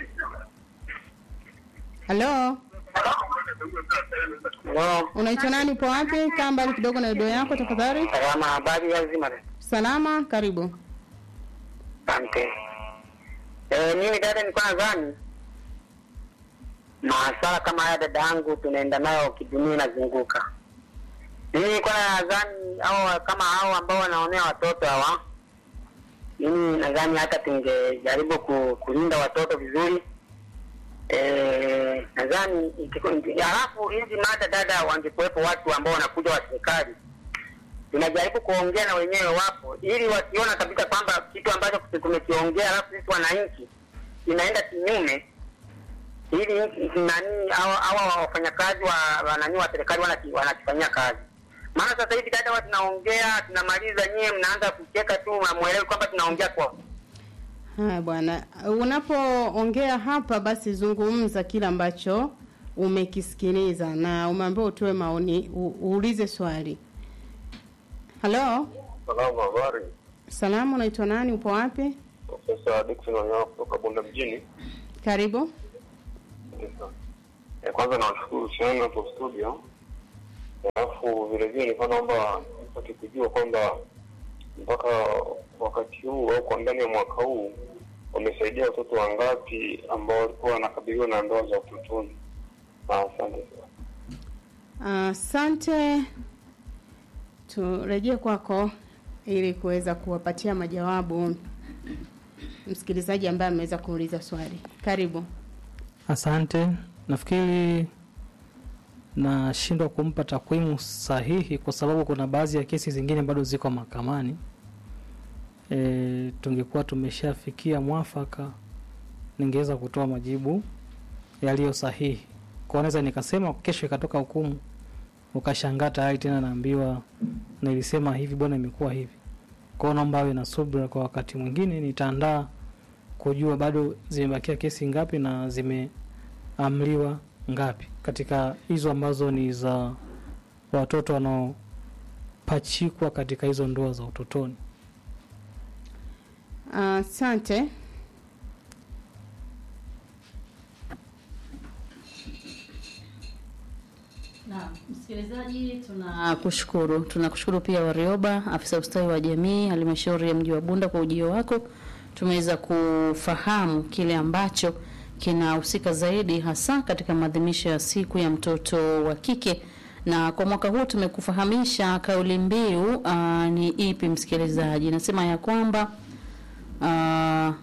halo, Wow. unaitwa nani? Upo wapi? Kaa mbali kidogo na redio yako tafadhali. Salama, habari ya zima. Salama, karibu. Asante. Eh, mimi dada, nilikuwa nadhani maswala kama haya dada yangu tunaenda nayo kidunia inazunguka. Mimi nilikuwa nadhani au kama hao ambao wanaonea watoto hawa, mimi nadhani hata tungejaribu ku, kulinda watoto vizuri. Eh, nadhani ikiku- halafu hizi mada dada, wangekuwepo watu ambao wanakuja wa serikali tunajaribu kuongea na wenyewe wapo, ili wasiona kabisa kwamba kitu ambacho tumekiongea alafu sisi wananchi inaenda kinyume, ili nani hawa hawa wafanyakazi wa wa nani wa serikali wanaki- wanakifanyia kazi. Maana sasa hivi dada, watu tunaongea tunamaliza, nyie mnaanza kucheka tu, hamwelewi kwamba tunaongea kwa Haya bwana, unapoongea hapa basi zungumza kile ambacho umekisikiliza na umeambiwa utoe maoni, u, uulize swali. Halo, Salamu, habari. Salamu, unaitwa nani? Upo wapi? Profesa Dickson Wanyama kutoka Bunda mjini. Karibu. Eh, Kwanza nawashukuru sana hapo studio, alafu vile vile nilikuwa naomba nipate kujua kwamba mpaka wakati huu au kwa ndani ya mwaka huu wamesaidia watoto wangapi ambao walikuwa wanakabiliwa na ndoa za utotoni. Ah, Asante sana. Asante. Turejee kwako ili kuweza kuwapatia majawabu msikilizaji ambaye ameweza kuuliza swali. Karibu. Asante. Nafikiri nashindwa kumpa takwimu sahihi kwa sababu kuna baadhi ya kesi zingine bado ziko mahakamani. E, tungekuwa tumeshafikia mwafaka, ningeweza kutoa majibu yaliyo sahihi. Kwa naweza nikasema kesho ikatoka hukumu, ukashangaa tayari tena naambiwa nilisema hivi, bwana, imekuwa hivi. Kwa hiyo naomba awe na subira, kwa wakati mwingine nitaandaa kujua bado zimebakia kesi ngapi na zimeamliwa ngapi katika hizo ambazo ni za watoto wanaopachikwa katika hizo ndoa za utotoni. Asante. Naam, msikilizaji, tunakushukuru. Tunakushukuru pia Warioba, afisa ustawi wa jamii halmashauri ya mji wa Bunda kwa ujio wako. Tumeweza kufahamu kile ambacho kinahusika zaidi hasa katika maadhimisho ya siku ya mtoto wa kike, na kwa mwaka huu tumekufahamisha kauli mbiu uh, ni ipi msikilizaji? Nasema ya kwamba uh,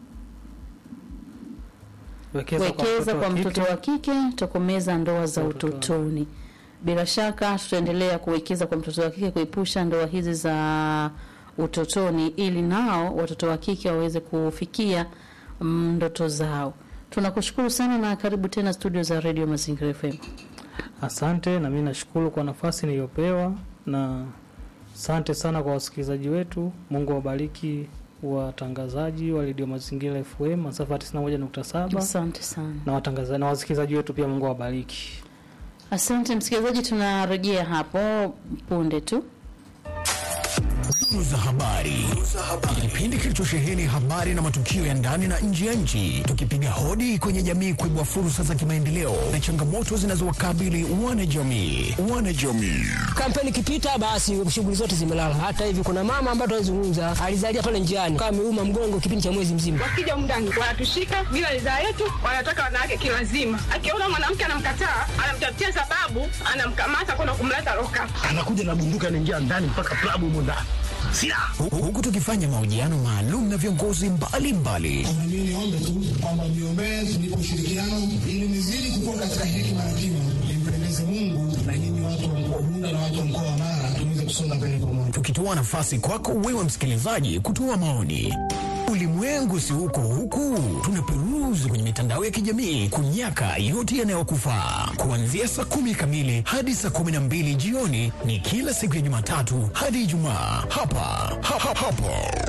wekeza kwa mtoto wa kike, tokomeza ndoa za utotoni. Bila shaka tutaendelea kuwekeza kwa mtoto wa kike, kuepusha ndoa hizi za utotoni, ili nao watoto wa kike waweze kufikia mm, ndoto zao. Tunakushukuru sana na karibu tena studio za Radio Mazingira FM. Asante, na mimi nashukuru kwa nafasi niliyopewa, na asante sana kwa wasikilizaji wetu. Mungu awabariki watangazaji wa Radio Mazingira FM masafa ya 91.7. Asante sana. Na watangazaji na wasikilizaji wetu pia Mungu awabariki. Asante msikilizaji, tunarejea hapo punde tu. Duru za habari, kipindi kilichosheheni habari na matukio ya ndani na nje ya nchi, tukipiga hodi kwenye jamii kuibua fursa za kimaendeleo na changamoto zinazowakabili wanajamii. Wanajamii Kampeni ikipita basi shughuli zote zimelala. Hata hivi kuna mama ambaye tunazungumza alizalia pale njiani kama ameuma mgongo kipindi cha mwezi mzima. Wakija mndani wanatushika bila ridhaa yetu, wanataka wanawake kilazima. Akiona mwanamke anamkataa, anamtafutia sababu, anamkamata kwenda kumleta loka. anakuja na bunduki anaingia ndani mpaka klabu humo ndani silaha Hu- huku tukifanya mahojiano maalum na viongozi mbalimbali Mimi niombe tu kwamba mniombee tunipe ushirikiano ili nizidi kukua katika hekima na kima, nimpendeze Mungu na nyinyi watu wa mkoa wa Bunda na watu wa mkoa wa Mara tuweze kusonga mbele pamoja. tukitoa nafasi kwako wewe msikilizaji kutoa maoni. Ulimwengu si huko huku, tunaperuzi kwenye mitandao ya kijamii kunyaka yote yanayokufaa. Kuanzia saa kumi kamili hadi saa kumi na mbili jioni ni kila siku ya Jumatatu hadi Ijumaa hapa ha, ha, hapo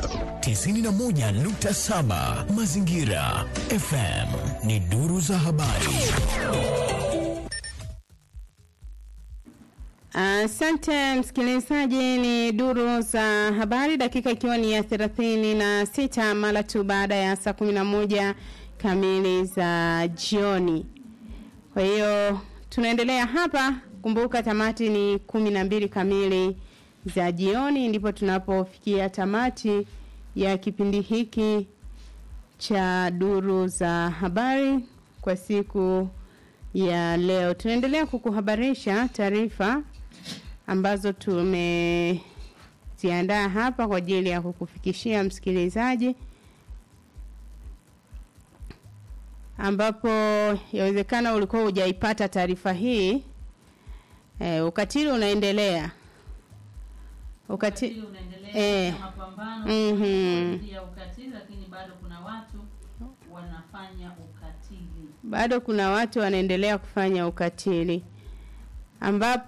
91.7 Mazingira FM ni duru za habari. Asante msikilizaji, ni duru za habari, dakika ikiwa ni ya thelathini na sita mara tu baada ya saa kumi na moja kamili za jioni. Kwa hiyo tunaendelea hapa. Kumbuka tamati ni kumi na mbili kamili za jioni, ndipo tunapofikia tamati ya kipindi hiki cha duru za habari kwa siku ya leo. Tunaendelea kukuhabarisha taarifa ambazo tumeziandaa hapa kwa ajili ya kukufikishia msikilizaji, ambapo yawezekana ulikuwa hujaipata taarifa hii. E, ukatili unaendelea ukatili eh, mhm. ya ukatili, lakini bado kuna watu wanafanya ukatili. bado kuna watu wanaendelea kufanya ukatili ambapo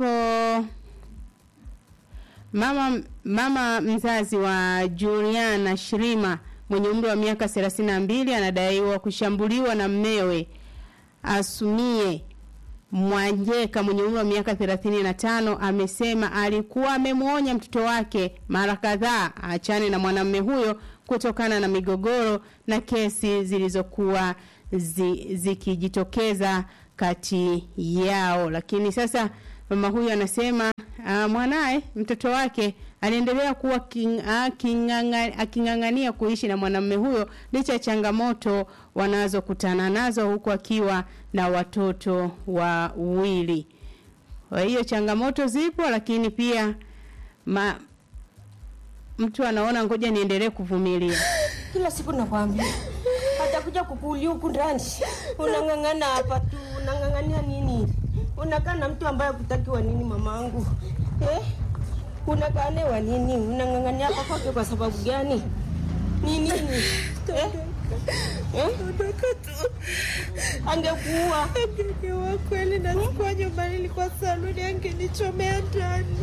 mama mama mzazi wa Juliana Shirima mwenye umri wa miaka 32 anadaiwa kushambuliwa na mmewe Asumie Mwanjeka mwenye umri wa miaka 35 amesema alikuwa amemwonya mtoto wake mara kadhaa aachane na mwanamume huyo kutokana na migogoro na kesi zilizokuwa zi, zikijitokeza kati yao. Lakini sasa mama huyu anasema uh, mwanaye mtoto wake aliendelea kuwa king, uh, kinganga, aking'ang'ania kuishi na mwanamume huyo licha ya changamoto wanazokutana nazo huku akiwa na watoto wawili. Kwa hiyo changamoto zipo, lakini pia ma, mtu anaona ngoja niendelee kuvumilia. Kila siku nakwambia atakuja kukuulia huku ndani, unang'ang'ana hapa tu, unang'ang'ania nini? Unakaa na mtu ambaye kutakiwa nini, mamangu eh? Unakaa naye wa nini? Unang'ang'ania hapa kwake kwa sababu gani? Ni nini eh? Eh? Angekuua Angekuwa kweli na sikuwa nyumbani, ilikuwa saluni, angenichomea ndani.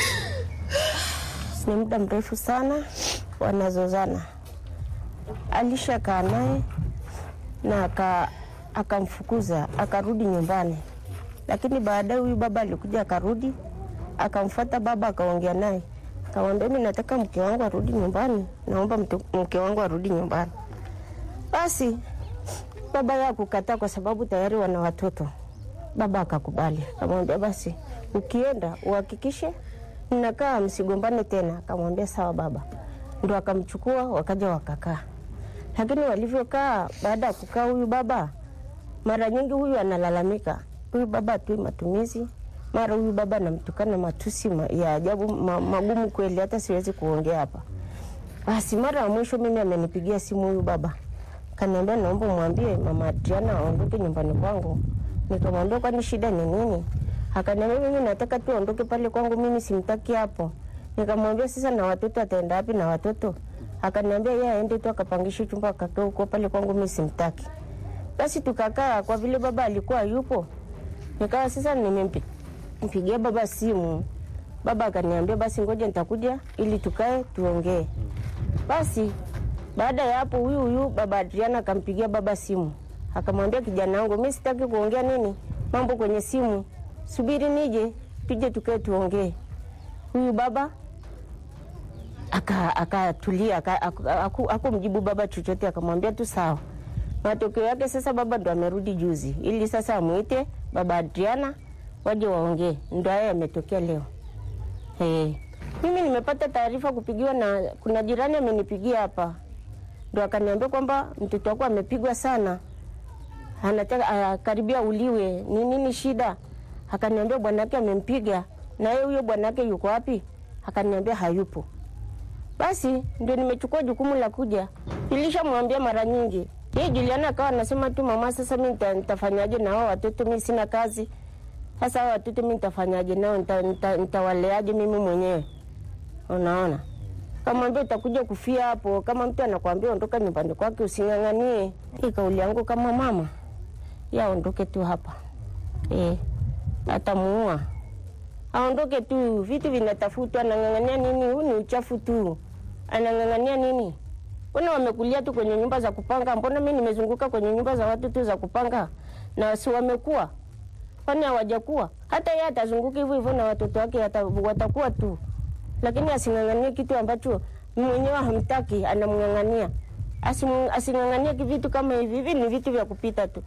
ni muda mrefu sana wanazozana. Alishakaa naye na aka akamfukuza akarudi nyumbani, lakini baadaye huyu baba alikuja akarudi, akamfuata baba, akaongea naye, akamwambia mimi nataka mke wangu arudi nyumbani, naomba mtu- mke wangu arudi nyumbani. Basi baba yeye akukataa kwa sababu tayari wana watoto. Baba akakubali, akamwambia basi ukienda uhakikishe mnakaa msigombane tena. Akamwambia sawa baba, ndo akamchukua wakaja wakakaa. Lakini walivyokaa, baada ya kukaa, huyu baba mara nyingi huyu analalamika, huyu baba atui matumizi, mara huyu baba anamtukana matusi ma- ya ajabu ma, magumu kweli, hata siwezi kuongea hapa. Basi mara ya mwisho mimi amenipigia simu huyu baba, kaniambia naomba mwambie mama Adriana aondoke nyumbani kwangu. Nikamwambia kwani shida ni nini? Akaniambia mimi nataka tu aondoke pale kwangu, mimi simtaki hapo. Nikamwambia sasa, na watoto ataenda wapi na watoto? Akaniambia yeye aende tu akapangishe chumba akakaa huko pale kwangu, mimi simtaki. Basi tukakaa, kwa vile baba alikuwa yupo, nikawa sasa nimempigia baba simu. Baba akaniambia basi ngoja nitakuja ili tukae tuongee. Basi baada ya hapo, huyu huyu baba Adriana akampigia baba simu, akamwambia kijana wangu, mimi sitaki kuongea nini mambo kwenye simu, subiri nije tuje tukae tuongee. Huyu baba aka akatulia aka, aku- aku- hakumjibu baba chochote, akamwambia tu sawa. Matokeo yake sasa baba ndo amerudi juzi, ili sasa amuite baba Adriana waje waongee. Ndo haya yametokea leo. Hey. Mimi nimepata taarifa kupigiwa na kuna jirani amenipigia hapa, ndo akaniambia kwamba mtoto wako amepigwa sana, anataka ah, karibia uliwe. Ni nini shida? Akaniambia bwanake amempiga. Na yeye huyo bwanake yuko wapi? Akaniambia hayupo. Basi ndio nimechukua jukumu la kuja. Nilishamwambia mara nyingi. Yeye Juliana akawa anasema tu mama, sasa mimi nita- nitafanyaje na hao watoto? Mimi sina kazi. Sasa hao watoto mimi nitafanyaje nao? Nita- nita- Nitawaleaje mimi mwenyewe? Unaona? Kamwambia utakuja kufia hapo. Kama mtu anakwambia ondoka nyumbani kwake, using'ang'anie. Hii kauli yangu kama mama, ya aondoke tu hapa eh, atamuua aondoke tu. Vitu vinatafutwa, anang'ang'ania nini? Huu ni uchafu tu, anang'ang'ania nini? Mbona wamekulia tu kwenye nyumba za kupanga? Mbona mi nimezunguka kwenye nyumba za watu tu za kupanga, na si wamekuwa? Kwani hawajakuwa? Hata yeye atazunguka hivyo hivyo na watoto wake wata- watakuwa tu, lakini asing'ang'anie kitu ambacho mwenyewe hamtaki, anamng'ang'ania. Asimu- Asing'ang'anie vitu kama hivi. Hivi ni vitu vya kupita tu.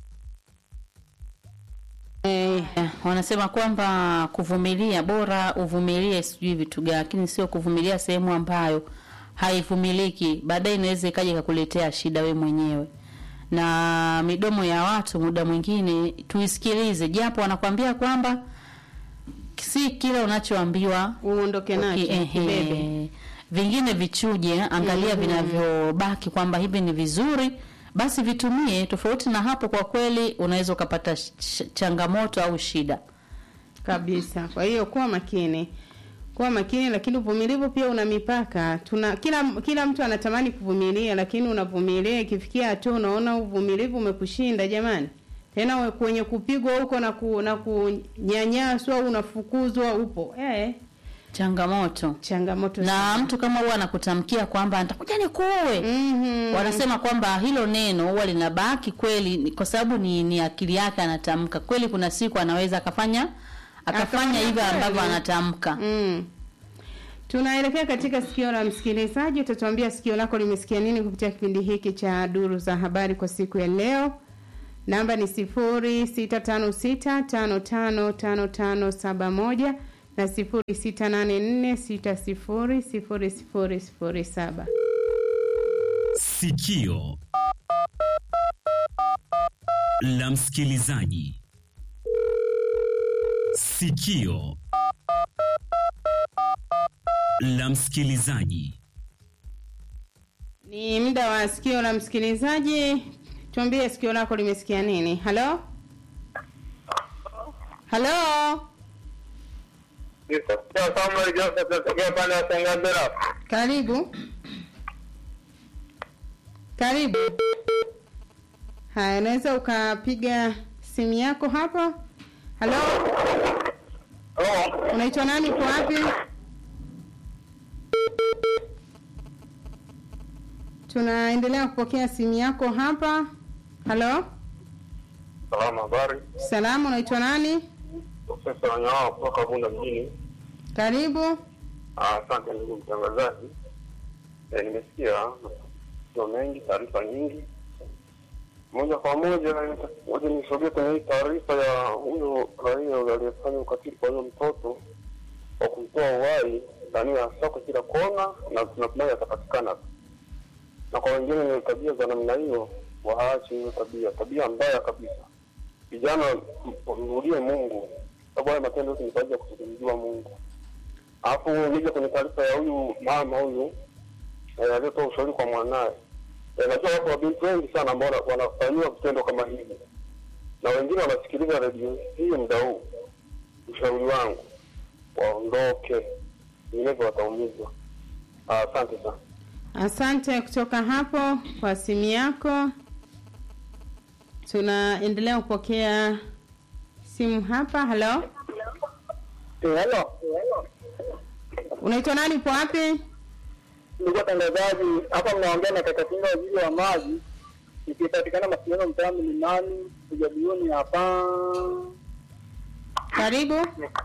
Eh, wanasema kwamba kuvumilia bora uvumilie sijui vitu gani, lakini sio kuvumilia sehemu ambayo haivumiliki, baadaye inaweza ikaja ikakuletea shida we mwenyewe. Na midomo ya watu muda mwingine tuisikilize, japo wanakwambia kwamba si kila unachoambiwa uondoke nacho, kibebe. vingine vichuje, angalia Mhm. vinavyobaki kwamba hivi ni vizuri basi vitumie. Tofauti na hapo, kwa kweli unaweza ukapata sh- sh- changamoto au shida kabisa. Kwa hiyo kuwa makini, kuwa makini, lakini uvumilivu pia una mipaka. Tuna kila kila mtu anatamani kuvumilia, lakini unavumilia, ikifikia hatua unaona uvumilivu umekushinda, jamani, tena we- kwenye kupigwa huko na ku, na kunyanyaswa au unafukuzwa upo eh, changamoto changamoto na sana. mtu kama huwa anakutamkia kwamba nitakuja nikuue mm-hmm. wanasema kwamba hilo neno huwa linabaki kweli ni- kwa sababu ni, ni akili yake anatamka kweli kuna siku anaweza akafanya akafanya Akafanya hivyo kweli. ambavyo anatamka mm. tunaelekea katika sikio la msikilizaji utatuambia sikio lako limesikia nini kupitia kipindi hiki cha duru za habari kwa siku ya leo namba ni sifuri sita tano sita tano tano tano tano saba moja na sifuri sita nane nne sita sifuri sifuri sifuri sifuri saba Sikio la msikilizaji. Sikio la msikilizaji. ni muda wa sikio la msikilizaji tuambie sikio lako limesikia nini halo halo Samuel Joseph natokea pande ya Sengambela. karibu karibu haya unaweza ukapiga simu yako hapo halo unaitwa nani uko wapi tunaendelea kupokea simu yako hapa halo Salama, habari. salamu unaitwa nani Profesa Wanyawa kutoka Bunda mjini. karibu Ah, Asante ndugu mtangazaji. Eh, nimesikia matukio mengi, taarifa nyingi. Moja kwa moja, moja nisogee kwenye hii taarifa ya huyo raia aliyefanya ukatili kwa huyo mtoto wa kumtoa uhai ndani ya soko kila kona, na tunatumai atapatikana. Na kwa wengine ni tabia za namna hiyo, waache hiyo tabia, tabia mbaya kabisa. Vijana, m- mrudie Mungu, sababu haya matendo yote ni kwa ajili ya kutukumiziwa Mungu. Alafu nije kwenye taarifa ya huyu mama huyu eh, aliyetoa ushauri kwa mwanaye. Eh, najua watu wabinti wengi sana ambao wana- wanafanyiwa vitendo kama hivi, na wengine wanasikiliza redio hii muda huu. Ushauri wangu waondoke, vinginevyo wataumizwa. Ah, Asante sana. asante kutoka hapo kwa simu yako tunaendelea kupokea simu hapa halo Hello. unaitwa nani upo wapi Ndugu watangazaji, hapa mnaongea na kaka Kinga, waziri wa maji, ikipatikana mawasiliano mtaa Mlimani, kujadilioni hapa. karibu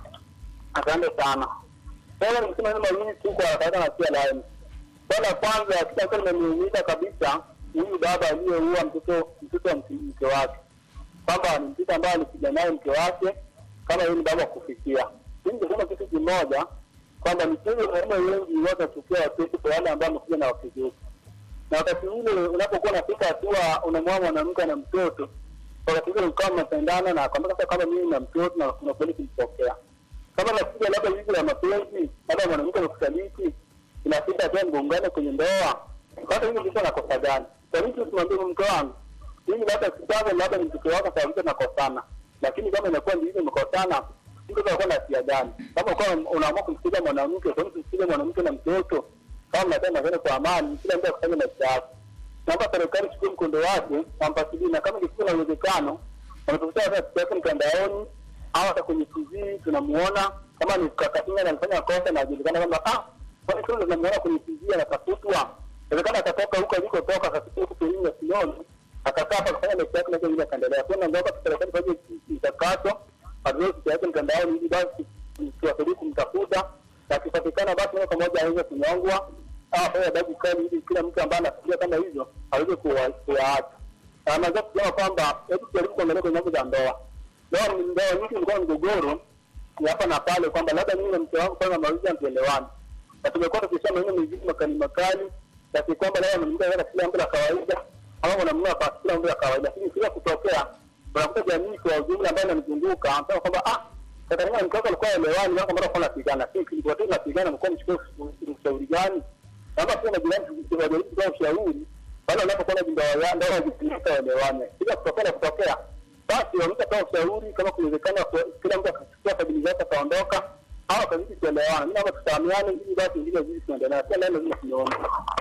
Asante sana. Sasa nikisema neno mawili tu kwa haraka na pia line. Swala la kwanza, kitu ambacho nimeumiza kabisa, huyu baba aliyeua mtoto mtoto wa mke mke wake, kwamba ni mtoto ambaye alipiga naye mke wake, kama yeye ni baba wa kufikia. Mimi nisema kitu kimoja kwamba michezo wanaume wengi watachukia watoto kwa wale ambao wamekuja na wake zetu, na wakati ule unapokuwa unafika hatua unamwoa mwanamke na mtoto, wakati ule ukawa mnapendana na kwamba sasa kama mimi na mtoto na unakubali kumpokea kama nakuja labda hivi la mapenzi, labda mwanamke amekusaliti, inafika hatua mgongano kwenye ndoa, hata hivi ndivyo nakosa gani? Kwa nini tusimwambie mke wangu mimi labda kitabu labda ni mtoto wako sababu tunakosana, lakini kama inakuwa ndivyo mmekosana, mtu anakuwa na hatia gani? Kama kwa unaamua kumsikiza mwanamke, kwa nini kumsikiza mwanamke na mtoto? Kama mnataka mazeno kwa amani, kila mtu akafanya maisha yake. Naomba serikali chukue mkondo wake, wampatilie, na kama ikikuwa na uwezekano, wanatafuta hata picha yake mtandaoni au hata kwenye TV tunamuona kama ni kakatinga anafanya kosa na ajulikana kwamba ah, kwani kile tunamuona kwenye TV anatafutwa, inawezekana atatoka huko alikotoka akasikia huko elimu ya Sinoni akakaa hapa akafanya maisha yake na ile akaendelea. Kwa hiyo naomba serikali fanye mchakato atoe picha yake mtandaoni ili basi tuwasaidie kumtafuta na akipatikana basi moja kwa moja aweze kunyongwa au afanye adhabu kali ili kila mtu ambaye anafikiria kama hizo aweze kuwa- kuyaacha. Na naweza kusema kwamba hebu tujaribu kuangalia kwenye mambo za ndoa ndoa ni ndoa nyingi ilikuwa mgogoro ya hapa na pale kwamba labda mimi na mke wangu kwanza mawili hatuelewani na tumekuwa tukisema maneno mengine makali makali kiasi kwamba labda mwanamke anaweza kila mambo la kawaida ama mwanamume akasikia mambo ya kawaida lakini kila kutokea unakuta jamii kwa ujumla ambayo inanizunguka anasema kwamba ah Katarina mke wako alikuwa elewani wako mbona kwa napigana lakini kilikuwa tu napigana mko mchukue ushauri gani kama pia na jirani tunajaribu kutoa ushauri pale unapokuwa na ndoa ya ndoa zikifika waelewane bila kutokea na kutokea basi wamtatoa ushauri kama kuwezekana kwa- kila mtu akachukua sabili zake akaondoka au akazidi kuelewana. Mimi naomba tutahamiane ili basi ingine zidi kuendelea. Pia neno lazima tunaona.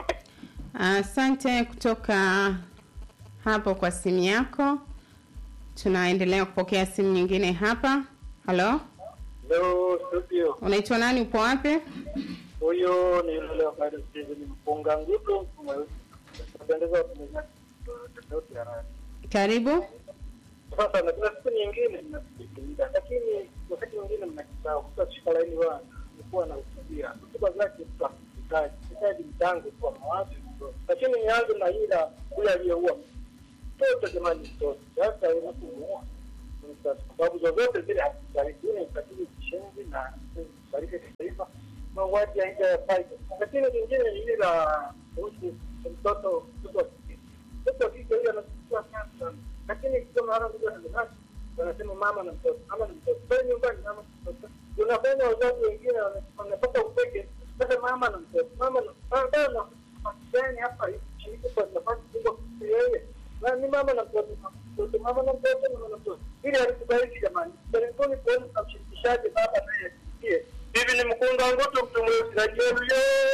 Asante kutoka hapo kwa simu yako. Tunaendelea kupokea simu nyingine hapa. Halo, Hello, studio. Unaitwa nani? Upo wapi? Huyo ni yule ambaye sasa ni mpunga ngutu mweusi. Napendeza watumizaji tofauti ya rangi. Karibu. Sasa na kuna siku nyingine mnasikiliza, lakini wakati mwingine mnakisahau. Mtu akishika laini wana kuwa na usubira. Hotuba zake mtu akihitaji hitaji mchango kwa mawazo. Lakini nianze na ila yule aliyeua mtoto, jamani, mtoto sasa unapomuua kwa sababu zozote zile hazibariki. Ni ukatili kishenzi na kubariki kitaifa, mauaji haijafai. Lakini lingine ni ile la kuhusu mtoto mtoto wa kike. Mtoto wa kike huyo anachukua sana, lakini kama hana ndugu na dada wanasema mama na mtoto, mama na mtoto. Kwa nyumbani mama na mtoto, unafanya wazazi wengine wanapata upeke, sasa mama na mtoto, mama na mtoto na gani hapa shiriki kwa nafasi kubwa yeye na ni mama na mtoto, mtoto mama na mtoto, mama na mtoto, ili alikubariki jamani. Karibuni kuona mshirikishaji baba naye asikie. Hivi ni mkunga ngoto mtu mweusi na jeru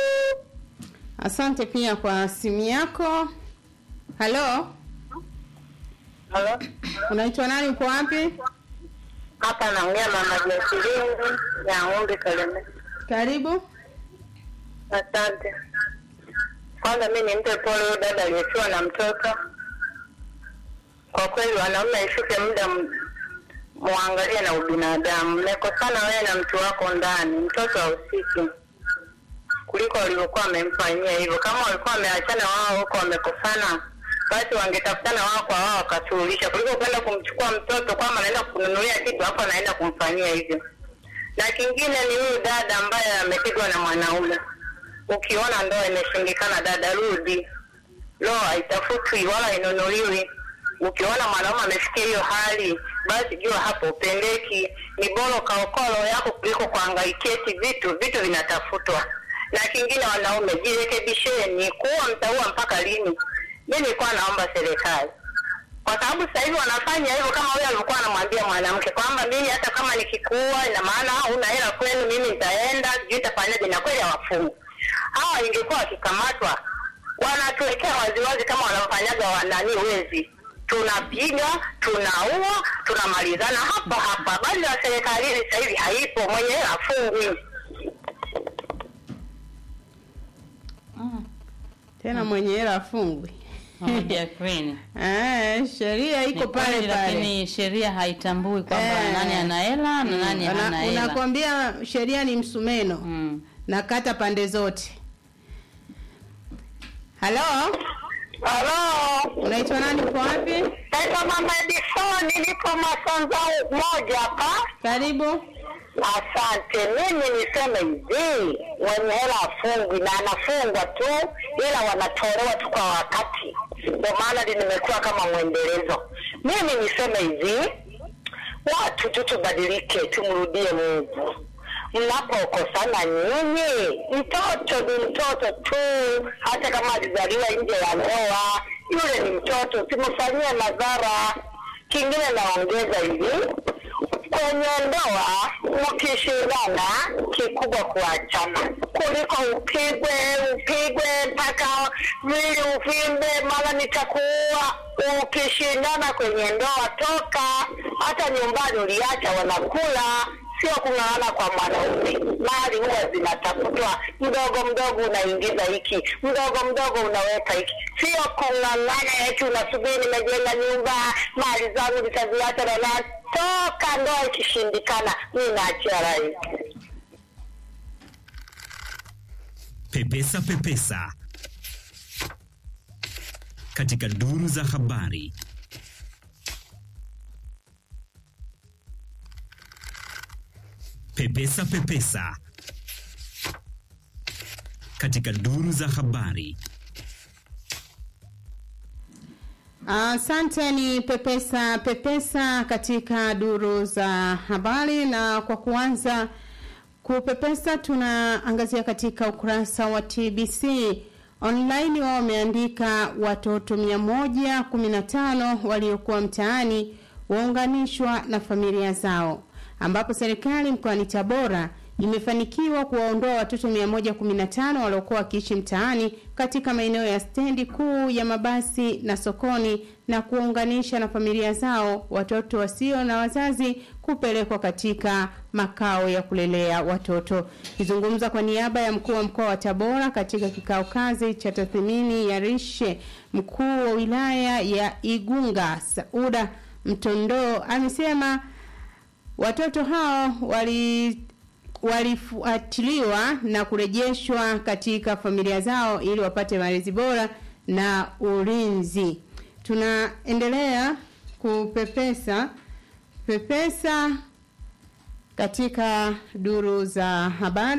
Asante pia kwa simu yako. Halo, Halo, unaitwa nani? Upo wapi? hapa naongea mama Jasilingi ya ng'ombe Kaleme. Karibu. Asante. Kwanza mi nimpe pole huyo dada aliyefiwa na mtoto. Kwa kweli, wanaume ifike muda m- muangalie na ubinadamu. Mmekosana wewe na mtu wako ndani, mtoto hahusiki kuliko walivyokuwa wamemfanyia hivyo. Kama walikuwa wameachana wao huko wamekosana, basi wangetafutana wao kwa wao wakasuluhisha, kuliko kwenda kumchukua mtoto kwamba anaenda kununulia kitu hapo anaenda kumfanyia hivyo. Na kingine ni huyu dada ambaye amepigwa na mwanaume. Ukiona ndoa imeshindikana, dada, rudi. Ndoa haitafutwi wala inunuliwi. Ukiona mwanaume amefikia hiyo hali, basi jua hapo upendeki. Ni bora ukaokoa roho yako kuliko kuangaikieti vitu, vitu vinatafutwa. Na kingine, wanaume jirekebisheni, kuwa mtaua mpaka lini? Mi nilikuwa naomba serikali kwa sababu sasa hivi wanafanya hivyo kama huyo alivyokuwa anamwambia mwanamke kwamba mimi hata kama nikikuua ina maana huna hela kwenu, mimi nitaenda sijui itafanyaje, na kweli hawafungu hawa. Ingekuwa wakikamatwa wanatuwekea waziwazi kama wanamfanyaga wanani wezi, tunapiga tunaua tunamalizana hapa hapa. Bali la serikalini sasa hivi haipo, mwenye hela afungwi. Tena mwenye hela afungwi. Moja Queen. Eh, sheria iko Ni pale kweli, pale. lakini sheria haitambui kwamba Eh. nani ana hela na nani Una- hana hela. Unakwambia sheria ni msumeno na kata pande zote. Halo, Halo, unaitwa nani? Uko wapi? naitwa Mama Edisoni, nipo Masanza moja hapa. Karibu. Asante. Mimi niseme hivi, mwenye hela afungwi na anafungwa tu, ila wanatolewa tu kwa wakati. Ndio maana limekuwa kama mwendelezo. Mimi niseme hivi, watu tu tubadilike, tumrudie Mungu. Mnapokosana nyinyi, mtoto ni mtoto tu, hata kama alizaliwa nje ya ndoa, yule ni mtoto, simfanyie madhara. Kingine naongeza hivi, kwenye ndoa mkishindana, kikubwa kuachana kuliko upigwe upigwe mpaka mwili uvimbe, mara nitakuua. Ukishindana kwenye ndoa, toka. Hata nyumbani uliacha wanakula, sio kung'ang'ana kwa mwanaume. Mali huwa zinatafutwa mdogo mdogo, unaingiza hiki mdogo mdogo, unaweka hiki, sio kung'ang'ana eti unasubiri nimejenga nyumba, mali zangu nitaziacha na nani. Toka ndoa ikishindikana, mi naachia rai. Pepesa Pepesa katika duru za habari. Pepesa Pepesa katika duru za habari. Asante, ni pepesa pepesa katika duru za habari, na kwa kuanza kupepesa, tunaangazia katika ukurasa wa TBC online. Wao wameandika watoto 115 waliokuwa mtaani waunganishwa na familia zao, ambapo serikali mkoani Tabora imefanikiwa kuwaondoa watoto 115 waliokuwa wakiishi mtaani katika maeneo ya stendi kuu ya mabasi na sokoni na kuwaunganisha na familia zao watoto wasio na wazazi kupelekwa katika makao ya kulelea watoto. Kizungumza kwa niaba ya mkuu wa mkoa wa Tabora katika kikao kazi cha tathmini ya rishe, mkuu wa wilaya ya Igunga Sauda Mtondo amesema watoto hao wali walifuatiliwa na kurejeshwa katika familia zao ili wapate malezi bora na ulinzi. Tunaendelea kupepesa pepesa katika duru za habari.